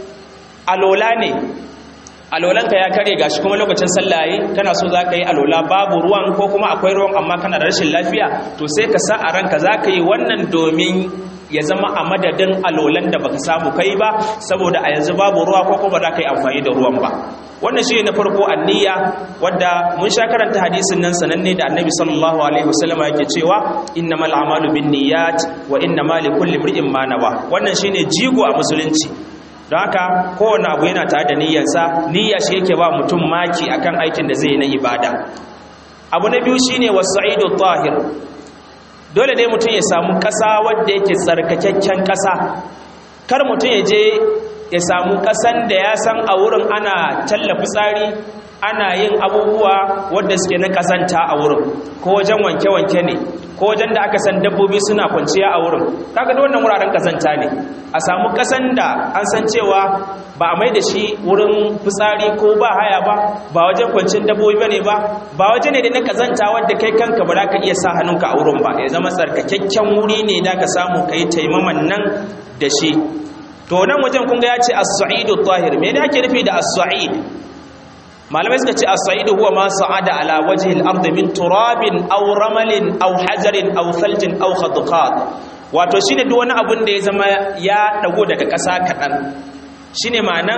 alola ne alolanka ya kare gashi kuma lokacin sallaye kana so za ka yi alola babu ruwan ko kuma akwai ruwan amma kana da rashin lafiya to sai ka sa a ranka za ka yi wannan domin ya zama a madadin alolan da baka samu kai ba saboda a yanzu babu ruwa ko kuma za ka yi amfani da ruwan ba wannan shi na farko anniya wadda mun sha karanta hadisin nan sananne da annabi sallallahu alaihi wasallam yake cewa innamal a'malu binniyat wa innamal likulli imrin ma nawa wannan shine jigo a musulunci don haka kowane abu yana tare da niyyarsa niyya shi yake ba mutum maki akan aikin da zai yi na ibada abu na biyu shine wasa'idu tahir dole ne mutum ya samu ƙasa wadda yake tsarkakakken ƙasa kar mutum ya je ya samu ƙasan da ya san a wurin ana tallafi tsari ana yin abubuwa wadda suke na ƙazanta a wurin ko wajen wanke-wanke ne ko wajen da aka san dabbobi suna kwanciya a wurin kaga da wannan wuraren ƙazanta ne a samu ƙasan da an san cewa ba a mai da shi wurin fitsari ko ba haya ba ba wajen kwancin dabbobi bane ba ba waje ne da na ƙazanta wadda kai kanka ba za ka iya sa hannunka a wurin ba ya zama tsarkakakken wuri ne da ka samu ka yi taimaman nan da shi to nan wajen kun ga ya ce as-sa'idu tahir me ne ake nufi da as-sa'id malamai suka ce as-sa'idu huwa ma sa'ada ala wajhi al-ardi min turabin aw ramalin aw hajarin aw thaljin aw khadqat wato shine duk wani abun da ya zama ya dago daga ƙasa kaɗan shine ma'anan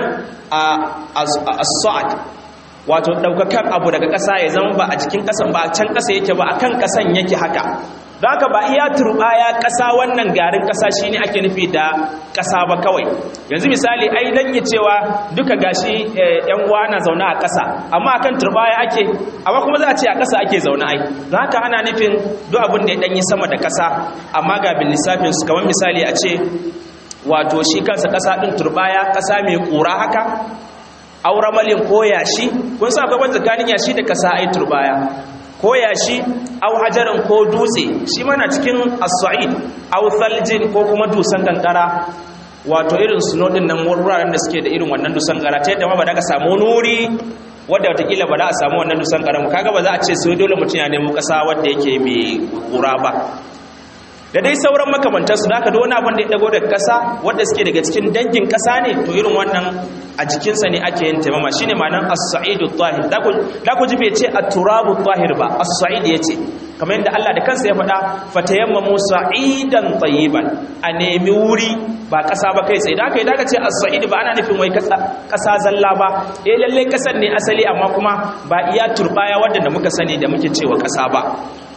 as-sa'ad wato daukakan abu daga ƙasa ya zama ba a cikin ƙasan ba a can ƙasa yake ba akan ƙasan yake haka don haka ba iya turbaya ƙasa wannan garin ƙasa shi ne ake nufi da ƙasa ba kawai yanzu misali ai dan yi cewa duka gashi yan uwa na zaune a ƙasa amma akan turbaya ake amma kuma za a ce a ƙasa ake zaune ai don haka ana nufin duk abin da ya ɗanyi sama da ƙasa amma ga bin lissafin su kamar misali a ce wato shi kansa ƙasa ɗin turbaya ƙasa mai ƙura haka aura malin ko yashi kun sa akwai tsakanin yashi da ƙasa ai turbaya ko yashi au hajarin ko dutse shi mana cikin as-sa'id au thaljin ko kuma dusan kankara wato irin suno din nan wuraren da suke da irin wannan dusan kankara ta yadda ma ba da ka samu nuri wadda watakila ba za a samu wannan dusan kankara kaga ba za a ce sai dole mutum ya nemo kasa wadda yake mai kura ba da dai sauran makamantarsu da aka da wani abin da ya dago daga ƙasa wadda suke daga cikin dangin ƙasa ne to irin wannan a jikinsa ne ake yin taimama shine ma'anar as-sa'idu tahir da ku ji bai ce at-turabu tahir ba as-sa'id yace kamar yadda Allah da kansa ya faɗa fatayammamu sa'idan tayyiban a nemi wuri ba ƙasa ba kai tsaye da aka yi da aka ce as-sa'id ba ana nufin wai ƙasa zalla ba eh lalle ƙasar ne asali amma kuma ba iya turbaya wadda da muka sani da muke cewa ƙasa ba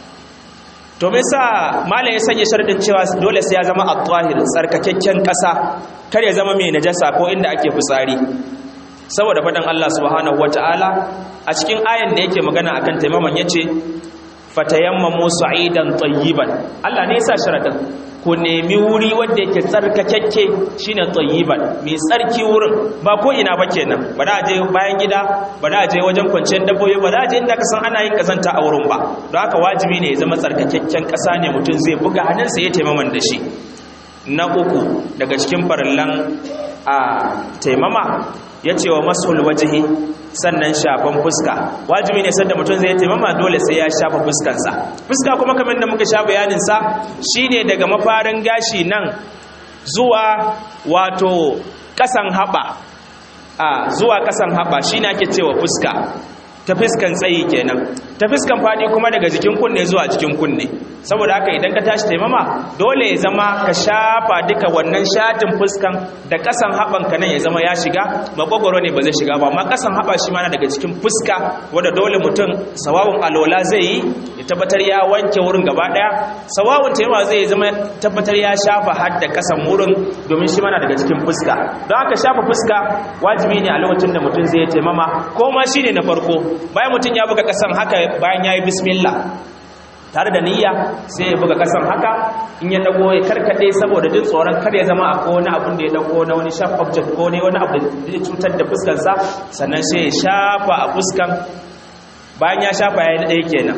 to me yasa malai ya sanya sharadin cewa dole sai ya zama at-tahir tsarkakakken kasa kar ya zama mai najasa ko inda ake fitsari saboda fadan Allah subhanahu wataala a cikin ayan da yake magana akan taimaman yace fatayammamu sa'idan tayyiban Allah ne yasa sharadin ku nemi wuri wanda yake tsarkakakke shine tayyiban mai tsarki wurin ba ko ina ba kenan ba da je bayan gida ba da je wajen kwanciyar dabbobi ba da je inda ka san ana yin kazanta a wurin ba don haka wajibi ne ya zama tsarkakakken kasa ne mutum zai buga hannunsa ya taimaman da shi na uku daga cikin farillan a taimama ya ce wa masul wajihi sannan shafan fuska wajibi ne sanda mutum zai taimama dole sai ya shafa fuskansa fuska kuma kamar da muka sha bayaninsa shine daga mafarin gashi nan zuwa wato kasan haɓa a zuwa kasan haɓa shine ake cewa fuska ta fuskan tsayi kenan ta fuskan fadi kuma daga jikin kunne zuwa jikin kunne saboda haka idan ka tashi taimama dole ya zama ka shafa duka wannan shatin fuskan da kasan haban ka nan ya zama ya shiga magwagwaro ne ba zai shiga ba amma kasan haba shi mana daga cikin fuska wanda dole mutum sawawun alola zai yi ya tabbatar ya wanke wurin gaba daya sawawun taimama zai zama tabbatar ya shafa har da kasan wurin domin shi mana daga cikin fuska don haka shafa fuska wajibi ne a lokacin da mutum zai taimama ko ma shine na farko bayan mutum ya buga kasan haka bayan ya yi bismillah tare da niyya sai ya buga kasan haka in ya dago ya karkade saboda jin tsoron kar ya zama akwai wani abun da ya dago na wani sharp object ko ne wani abu da zai cutar da fuskarsa sannan sai ya shafa a fuskan bayan ya shafa ya yi ɗaya kenan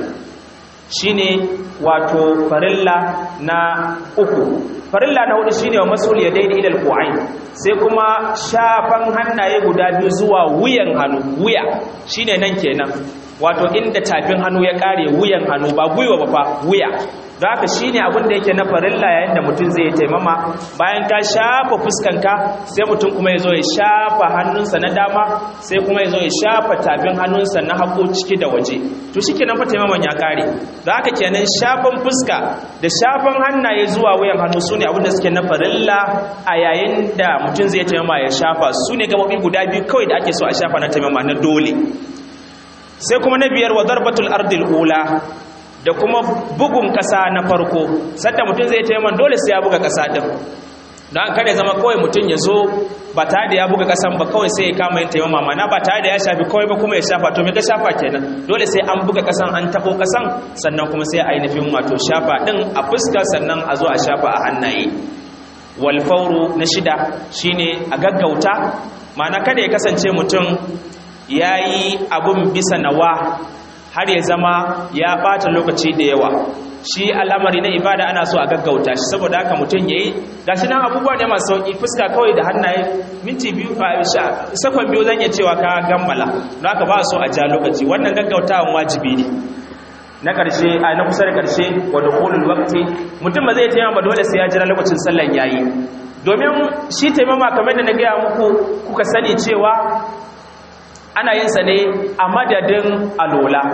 shine wato farilla na uku farilla na hudu shine wa masul yadaini ila alqu'ain sai kuma shafan hannaye guda biyu zuwa wuyan hannu wuya shine nan kenan wato inda tafin hannu ya kare wuyan hannu ba gwiwa ba fa wuya don haka shine abin da yake na farilla yayin da mutum zai taimama bayan ka shafa fuskanka sai mutum kuma ya zo ya shafa hannunsa na dama sai kuma ya zo ya shafa tafin hannunsa na hagu ciki da waje to shikenan fa taimaman ya kare don haka kenan shafan fuska da shafan hannaye zuwa wuyan hannu sune abin da suke na farilla a yayin da mutum zai taimama ya shafa su ne gaɓoɓi guda biyu kawai da ake so a shafa na taimama na dole sai kuma na biyar wa darbatul ardil ula da kuma bugun ƙasa na farko sadda mutum zai taiman dole sai ya buga ƙasa ɗin don kada ya zama kawai mutum ya zo ba tare da ya buga kasan ba kawai sai ya kama yin taimama mana ba tare da ya shafi kawai ba kuma ya shafa to me ka shafa kenan dole sai an buga kasan an tabo kasan sannan kuma sai ainihin wato shafa din a fuska sannan a zo a shafa a hannaye wal fawru na shida shine a gaggauta mana kada ya kasance mutum yayi abun bisa nawa har ya zama ya bata lokaci da yawa shi al'amari na ibada ana so a gaggauta shi saboda haka mutum yayi gashi nan abubuwa ne masu sauki fuska kawai da hannaye minti biyu sakon biyu zan iya cewa ka gammala don haka ba so a ja lokaci wannan gaggautawan wajibi ne na ƙarshe a na kusa da ƙarshe wa dukhulul waqti mutum ba zai taimama ba dole sai ya jira lokacin sallan yayi domin shi taimama kamar da na gaya muku kuka sani cewa ana yin sa ne a madadin alola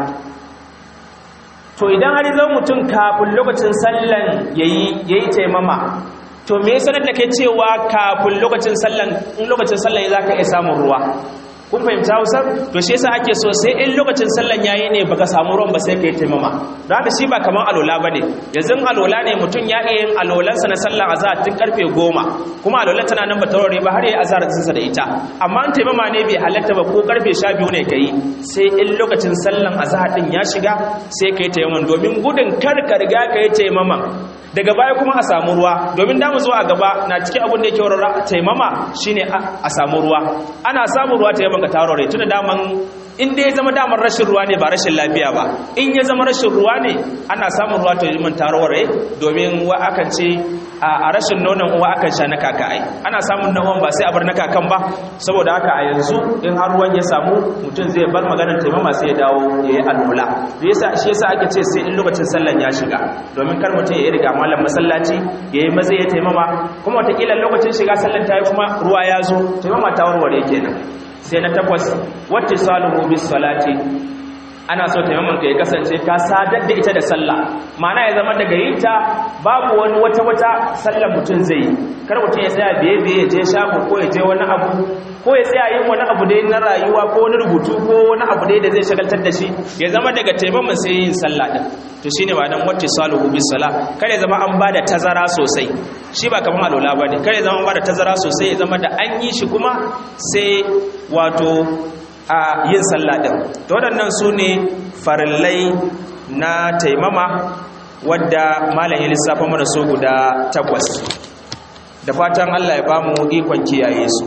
to idan har zan mutum kafin lokacin sallan yayi yayi taimama to me yasa da kai cewa kafin lokacin sallan in lokacin sallan yayi zaka iya samun ruwa kun fahimta Hausa to shi yasa ake so sai in lokacin sallan yayi ne baka samu ruwan ba sai kai taimama don haka shi ba kaman alola bane yanzu alola ne mutum ya iya yin alolansa na sallan azhar tun karfe 10 kuma alolan tana nan ba taurare ba har yayi azhar sa da ita amma in taimama ne bai halatta ba ko karfe 12 ne kai sai in lokacin sallan azhar din ya shiga sai kai taimaman domin gudun kar ka riga kai taimaman daga baya kuma a samu ruwa domin damu zuwa a gaba na cikin abin da yake warware taimama shine a samu ruwa ana samu ruwa taimaman ka tarore tunda daman in dai ya zama damar rashin ruwa ne ba rashin lafiya ba in ya zama rashin ruwa ne ana samun ruwa to yi tarore domin wa akan ce a rashin nonon uwa akan sha na kaka ai ana samun na uwan ba sai a bar na kakan ba saboda haka a yanzu in har ruwan ya samu mutum zai bar maganar taimama sai ya dawo ya yi alwala yasa shi yasa ake ce sai in lokacin sallan ya shiga domin kar mutum ya yi riga malam masallaci ya yi maza ya taimama kuma watakila lokacin shiga sallan ta yi kuma ruwa ya zo taimama ta warware kenan sai na takwas wacce saluhu bis salati ana so taimakon ka ya kasance ka sadar da ita da sallah ma'ana ya zama daga yin ta babu wani wata wata sallar mutum zai yi kar mutum ya tsaya biye biye ya je shago ko ya je wani abu ko ya tsaya yin wani abu dai na rayuwa ko wani rubutu ko wani abu dai da zai shagaltar da shi ya zama daga taimakon sai yin sallah din to shine ba dan wacce saluhu bis sala kare zama an bada tazara sosai shi ba kaman alola bane kare zama an bada tazara sosai ya zama da an yi shi kuma sai wato a yin sallah din to waɗannan su ne farillai na taimama wadda malam ya lissafa mana so guda takwas da fatan Allah ya bamu ikon kiyaye su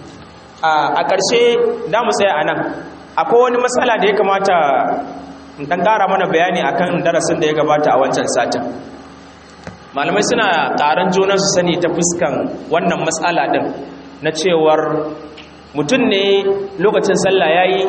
a ƙarshe da mu tsaya a nan akwai wani matsala da ya kamata dan ƙara mana bayani akan darasin da ya gabata a wancan satin malamai suna ƙaran junan su sani ta fuskan wannan matsala din na cewar mutum ne lokacin sallah yayi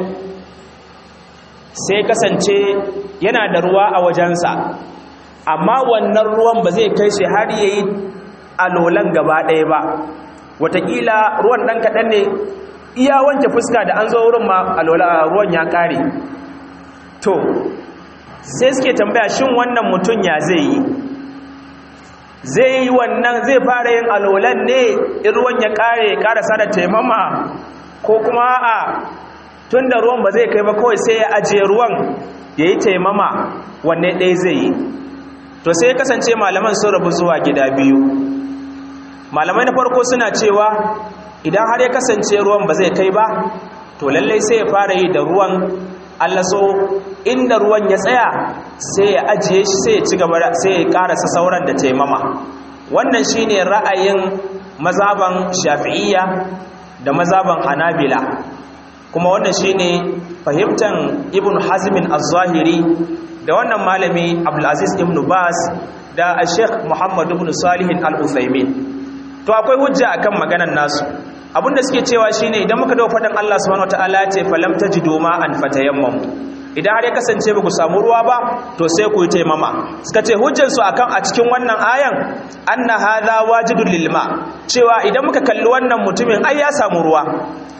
sai kasance yana da ruwa a wajensa amma wannan ruwan ba zai kai shi har yayi alolan gaba ɗaya ba watakila ruwan ɗan kaɗan ne iya wanke fuska da an zo wurin ma alola ruwan ya ƙare to sai suke tambaya shin wannan mutum ya zai yi zai yi wannan zai fara yin alolan ne in ruwan ya kare karasa da taimama ko kuma a tun da ruwan ba zai kai ba kawai sai ya ajiye ruwan ya yi taimama wanne ɗaya zai yi to sai ya kasance malaman sun rabu zuwa gida biyu malamai na farko suna cewa idan har ya kasance ruwan ba zai kai ba to lallai sai ya fara yi da ruwan Allah so inda ruwan ya tsaya sai ya ajiye shi sai ya ci gaba sai ya karasa sauran da taimama wannan shine ra'ayin mazaban shafi'iyya da mazaban hanabila kuma wannan shine fahimtan ibn hazmin az-zahiri da wannan malami abdulaziz ibn bas da sheikh muhammad ibn salih al-uthaymin to akwai hujja akan maganar nasu abinda suke cewa shine idan muka dawo faɗin Allah subhanahu wataala ce falam tajidu ma an fatayammam idan har ya kasance ba ku samu ruwa ba to sai ku yi taimama suka ce hujjar su akan a cikin wannan ayan anna hadha wajidul lilma cewa idan muka kalli wannan mutumin ai ya samu ruwa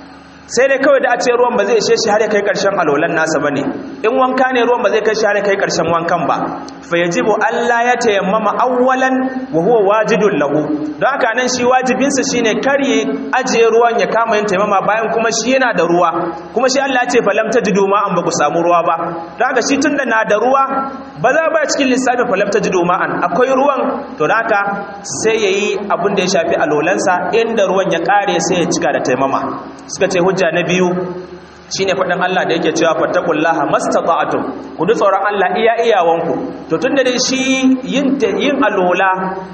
sai dai kawai da a ce ruwan ba zai ishe shi har ya kai karshen alolan nasa bane in wanka ne ruwan ba zai kai shi har ya kai karshen wankan ba fa yajibu Allah ya tayammama awwalan wa huwa wajidun lahu don haka nan shi wajibin sa shine kar ya ajiye ruwan ya kama yin tayammama bayan kuma shi yana da ruwa kuma shi Allah ya ce falam tajidu ma an ba ku samu ruwa ba don haka shi tunda na da ruwa ba za ba cikin lissafin falam tajidu ma an akwai ruwan to don haka sai yayi abin da ya shafi alolansa inda ruwan ya kare sai ya cika da tayammama suka ce hujja na biyu shine faɗin Allah da yake cewa fattaqullaha mastata'tum ku ji tsoron Allah iya iyawanku to tunda dai shi yin yin alola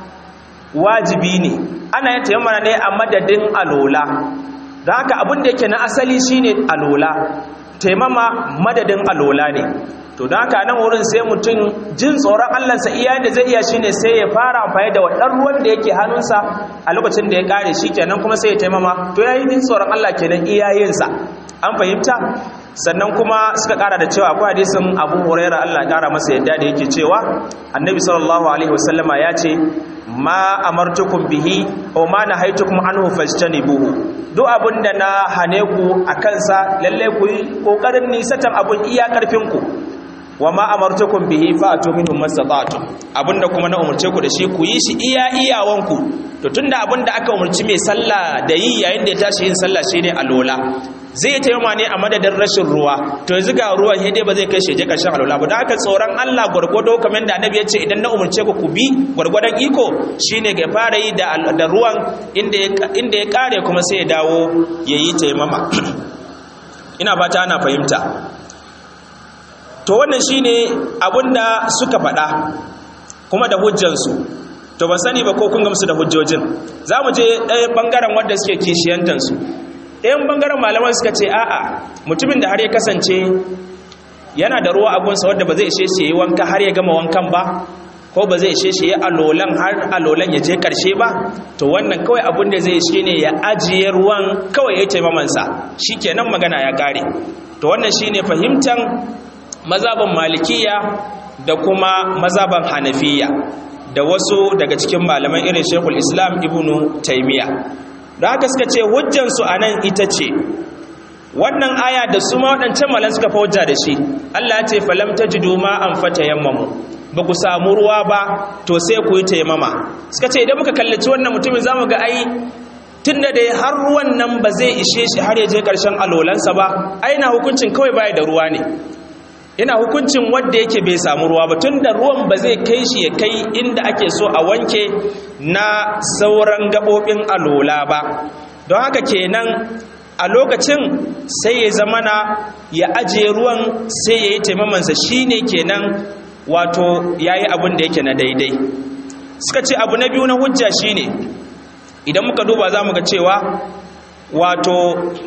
wajibi ne ana yin tayammana ne a madadin alola don haka abin da yake na asali shine alola taimama madadin alola ne to don haka nan wurin sai mutum jin tsoron allansa iya da zai iya shine sai ya fara amfani da wadan ruwan da yake hannunsa a lokacin da ya kare shi kenan kuma sai ya taimama to ya yi jin tsoron allah kenan iyayensa an fahimta sannan kuma suka kara da cewa akwai hadisin abu huraira allah ya kara masa yadda da yake cewa annabi sallallahu alaihi wasallama ya ce ma amartukum bihi aw ma nahaitukum anhu fajtanibuhu duk abinda na hane ku akan sa lalle ku yi kokarin nisatan abun iya karfin ku wa ma amartukum bihi fa'tu minhum mastata'tum abinda kuma na umurce ku da shi ku yi shi iya iyawanku to tunda abinda aka umurci mai sallah da yi yayin da ya tashi yin sallah shine alola zai taimama ne a madadin rashin ruwa to yanzu ga ruwan sai dai ba zai kai shi je karshen alola ba don haka tsoron Allah gwargwado kamar da annabi ya ce idan na umurce ku ku bi gwargwadon iko shine ga fara yi da da ruwan inda ya inda ya kare kuma sai ya dawo yayi taimama ina fata ana fahimta to wannan shine abinda suka faɗa kuma da hujjansu to ban sani ba ko kun gamsu da hujjojin za mu je ɗaya ɓangaren wanda suke kishiyantansu ɗayan ɓangaren malaman suka ce a'a mutumin da har ya kasance yana da ruwa abunsa wadda ba zai ishe shi yi wanka har ya gama wankan ba ko ba zai ishe shi ya alolan har alolan ya je karshe ba to wannan kawai abin da zai shi ne ya ajiye ruwan kawai ya yi taimamansa shi kenan magana ya ƙare to wannan shi ne fahimtan mazaban malikiya da kuma mazaban hanafiya da wasu daga cikin malaman irin shekul islam ibnu taimiya da haka suka ce hujjansu a nan ita ce wannan aya da su ma waɗancan malan suka fa hujja da shi allah ce falam ta ji doma an fata yammamu ba ku samu ruwa ba to sai ku yi taimama suka ce idan muka kallaci wannan mutumin za mu ga ai tun da dai har ruwan nan ba zai ishe shi har ya je ƙarshen alolansa ba ai na hukuncin kawai baya da ruwa ne ina hukuncin wadda yake bai samu ruwa ba tun da ruwan ba zai kai shi ya kai inda ake so a wanke na sauran gaɓoɓin alola ba don haka kenan a lokacin sai ya zamana ya ajiye ruwan sai ya yi taimamansa shi ne kenan wato ya yi abin da yake na daidai suka ce abu na biyu na hujja shi ne idan muka duba za mu ga cewa wato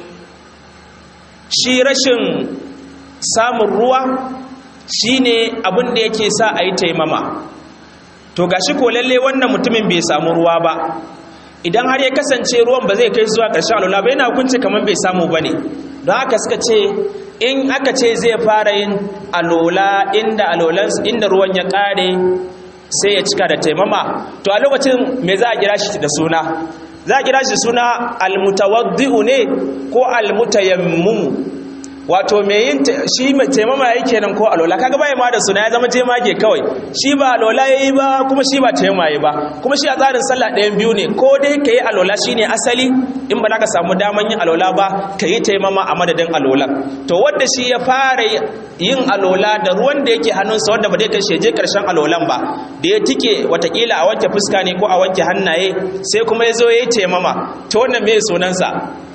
shi rashin samun ruwa shine abin da yake sa a yi taimama to gashi ko lalle wannan mutumin bai samu ruwa ba idan har ya kasance ruwan ba zai kai zuwa ƙarshen alola ba yana hukunci kamar bai samu ba ne don haka suka ce in aka ce zai fara yin alola inda alolan inda ruwan ya ƙare sai ya cika da taimama to a lokacin me za a kira shi da suna za a kira shi suna almutawaddi'u ne ko almutayammumu wato me yin shi mai taimama yayi kenan ko alola kaga bai ma da suna ya zama jemage kawai shi ba alola yayi ba kuma shi ba taimama yayi ba kuma shi a tsarin sallah ɗayan biyu ne ko dai kai alola shine asali in ba za ka samu daman yin alola ba ka yi taimama a madadin alola to wanda shi ya fara yin alola da ruwan da yake hannunsa wanda ba zai kai sheje karshen alolan ba da ya tike watakila a wanke fuska ne ko a wanke hannaye sai kuma ya zo ya yi taimama to wannan me sunansa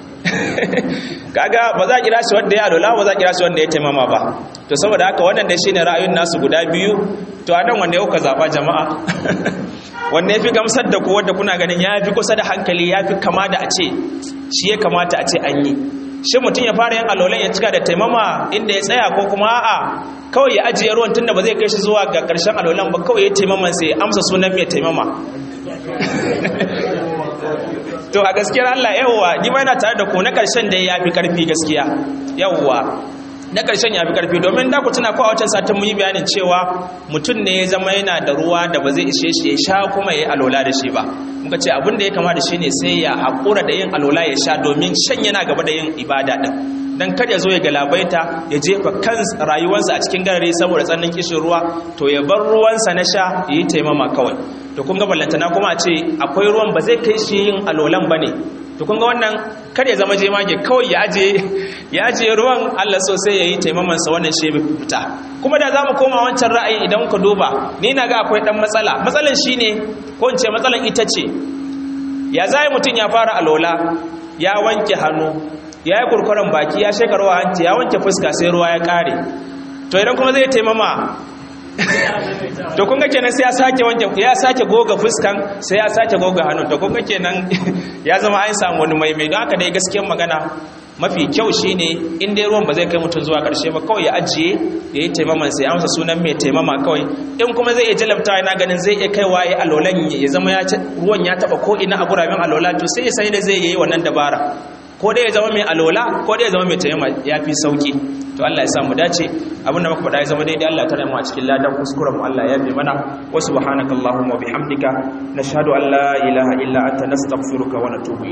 kaga ba za a kira shi wanda ya alola ba za a kira shi wanda ya taimama ba to saboda haka wannan dai shine ra'ayin nasu guda biyu to anan wanda ya kuka zaba jama'a wanda yafi gamsar da ku wanda kuna ganin yafi kusa da hankali yafi kama da a ce shi ya kamata a ce an yi shi mutum ya fara yin alolan ya cika da taimama inda ya tsaya ko kuma a'a kawai ya ajiye ruwan tunda ba zai kai shi zuwa ga karshen alolan ba kawai ya taimaman sai amsa sunan mai taimama to a gaskiyar Allah yawwa ni ma ina tare da ku na karshen da yafi karfi gaskiya yawwa na ƙarshen ya fi ƙarfi domin da ku tuna ko a wancan satin mun yi bayanin cewa mutum ne ya zama yana da ruwa da ba zai ishe shi ya sha kuma ya yi alola da shi ba muka ce abin da ya kama da shi ne sai ya haƙura da yin alola ya sha domin shan yana gaba da yin ibada ɗin dan kar ya zo ya galabaita ya jefa kan rayuwarsa a cikin garare saboda tsannin kishin ruwa to ya bar ruwansa na sha ya yi taimama kawai to kun ga ballantana kuma a ce akwai ruwan ba zai kai shi yin alolan ba ne to kun ga wannan kar ya zama jemage kawai ya aje ya aje ruwan Allah so sai yayi taimaman sa wannan shi fita kuma da zamu koma wancan ra'ayi idan ku duba ni na ga akwai dan matsala matsalan shine ko in ce matsalan ita ce ya zai mutun ya fara alola ya wanke hannu ya yi kurkuren baki ya shekarwa hanci ya wanke fuska sai ruwa ya kare to idan kuma zai taimama to kun ga kenan sai ya sake wanke ya sake goga fuskan sai ya sake goga hannun to kun ga kenan ya zama an samu wani mai mai don haka dai gaskiyar magana mafi kyau shine in dai ruwan ba zai kai mutum zuwa karshe ba kawai ya ajiye ya yi taimaman sai amsa sunan mai taimama kawai in kuma zai iya jalabta yana ganin zai iya kaiwa ya alolan ya zama ya ruwan ya taba ko ina a guraben alola to sai ya sai da zai yi wannan dabara ko dai ya zama mai alola ko dai ya zama mai taimama ya fi sauki to Allah ya sa mu dace abinda muka faɗa ya zama daidai Allah ta mu a cikin ladan kuskuren mu Allah ya bi mana wa subhanakallahumma wa bihamdika nashhadu an la ilaha illa anta nastaghfiruka wa natubu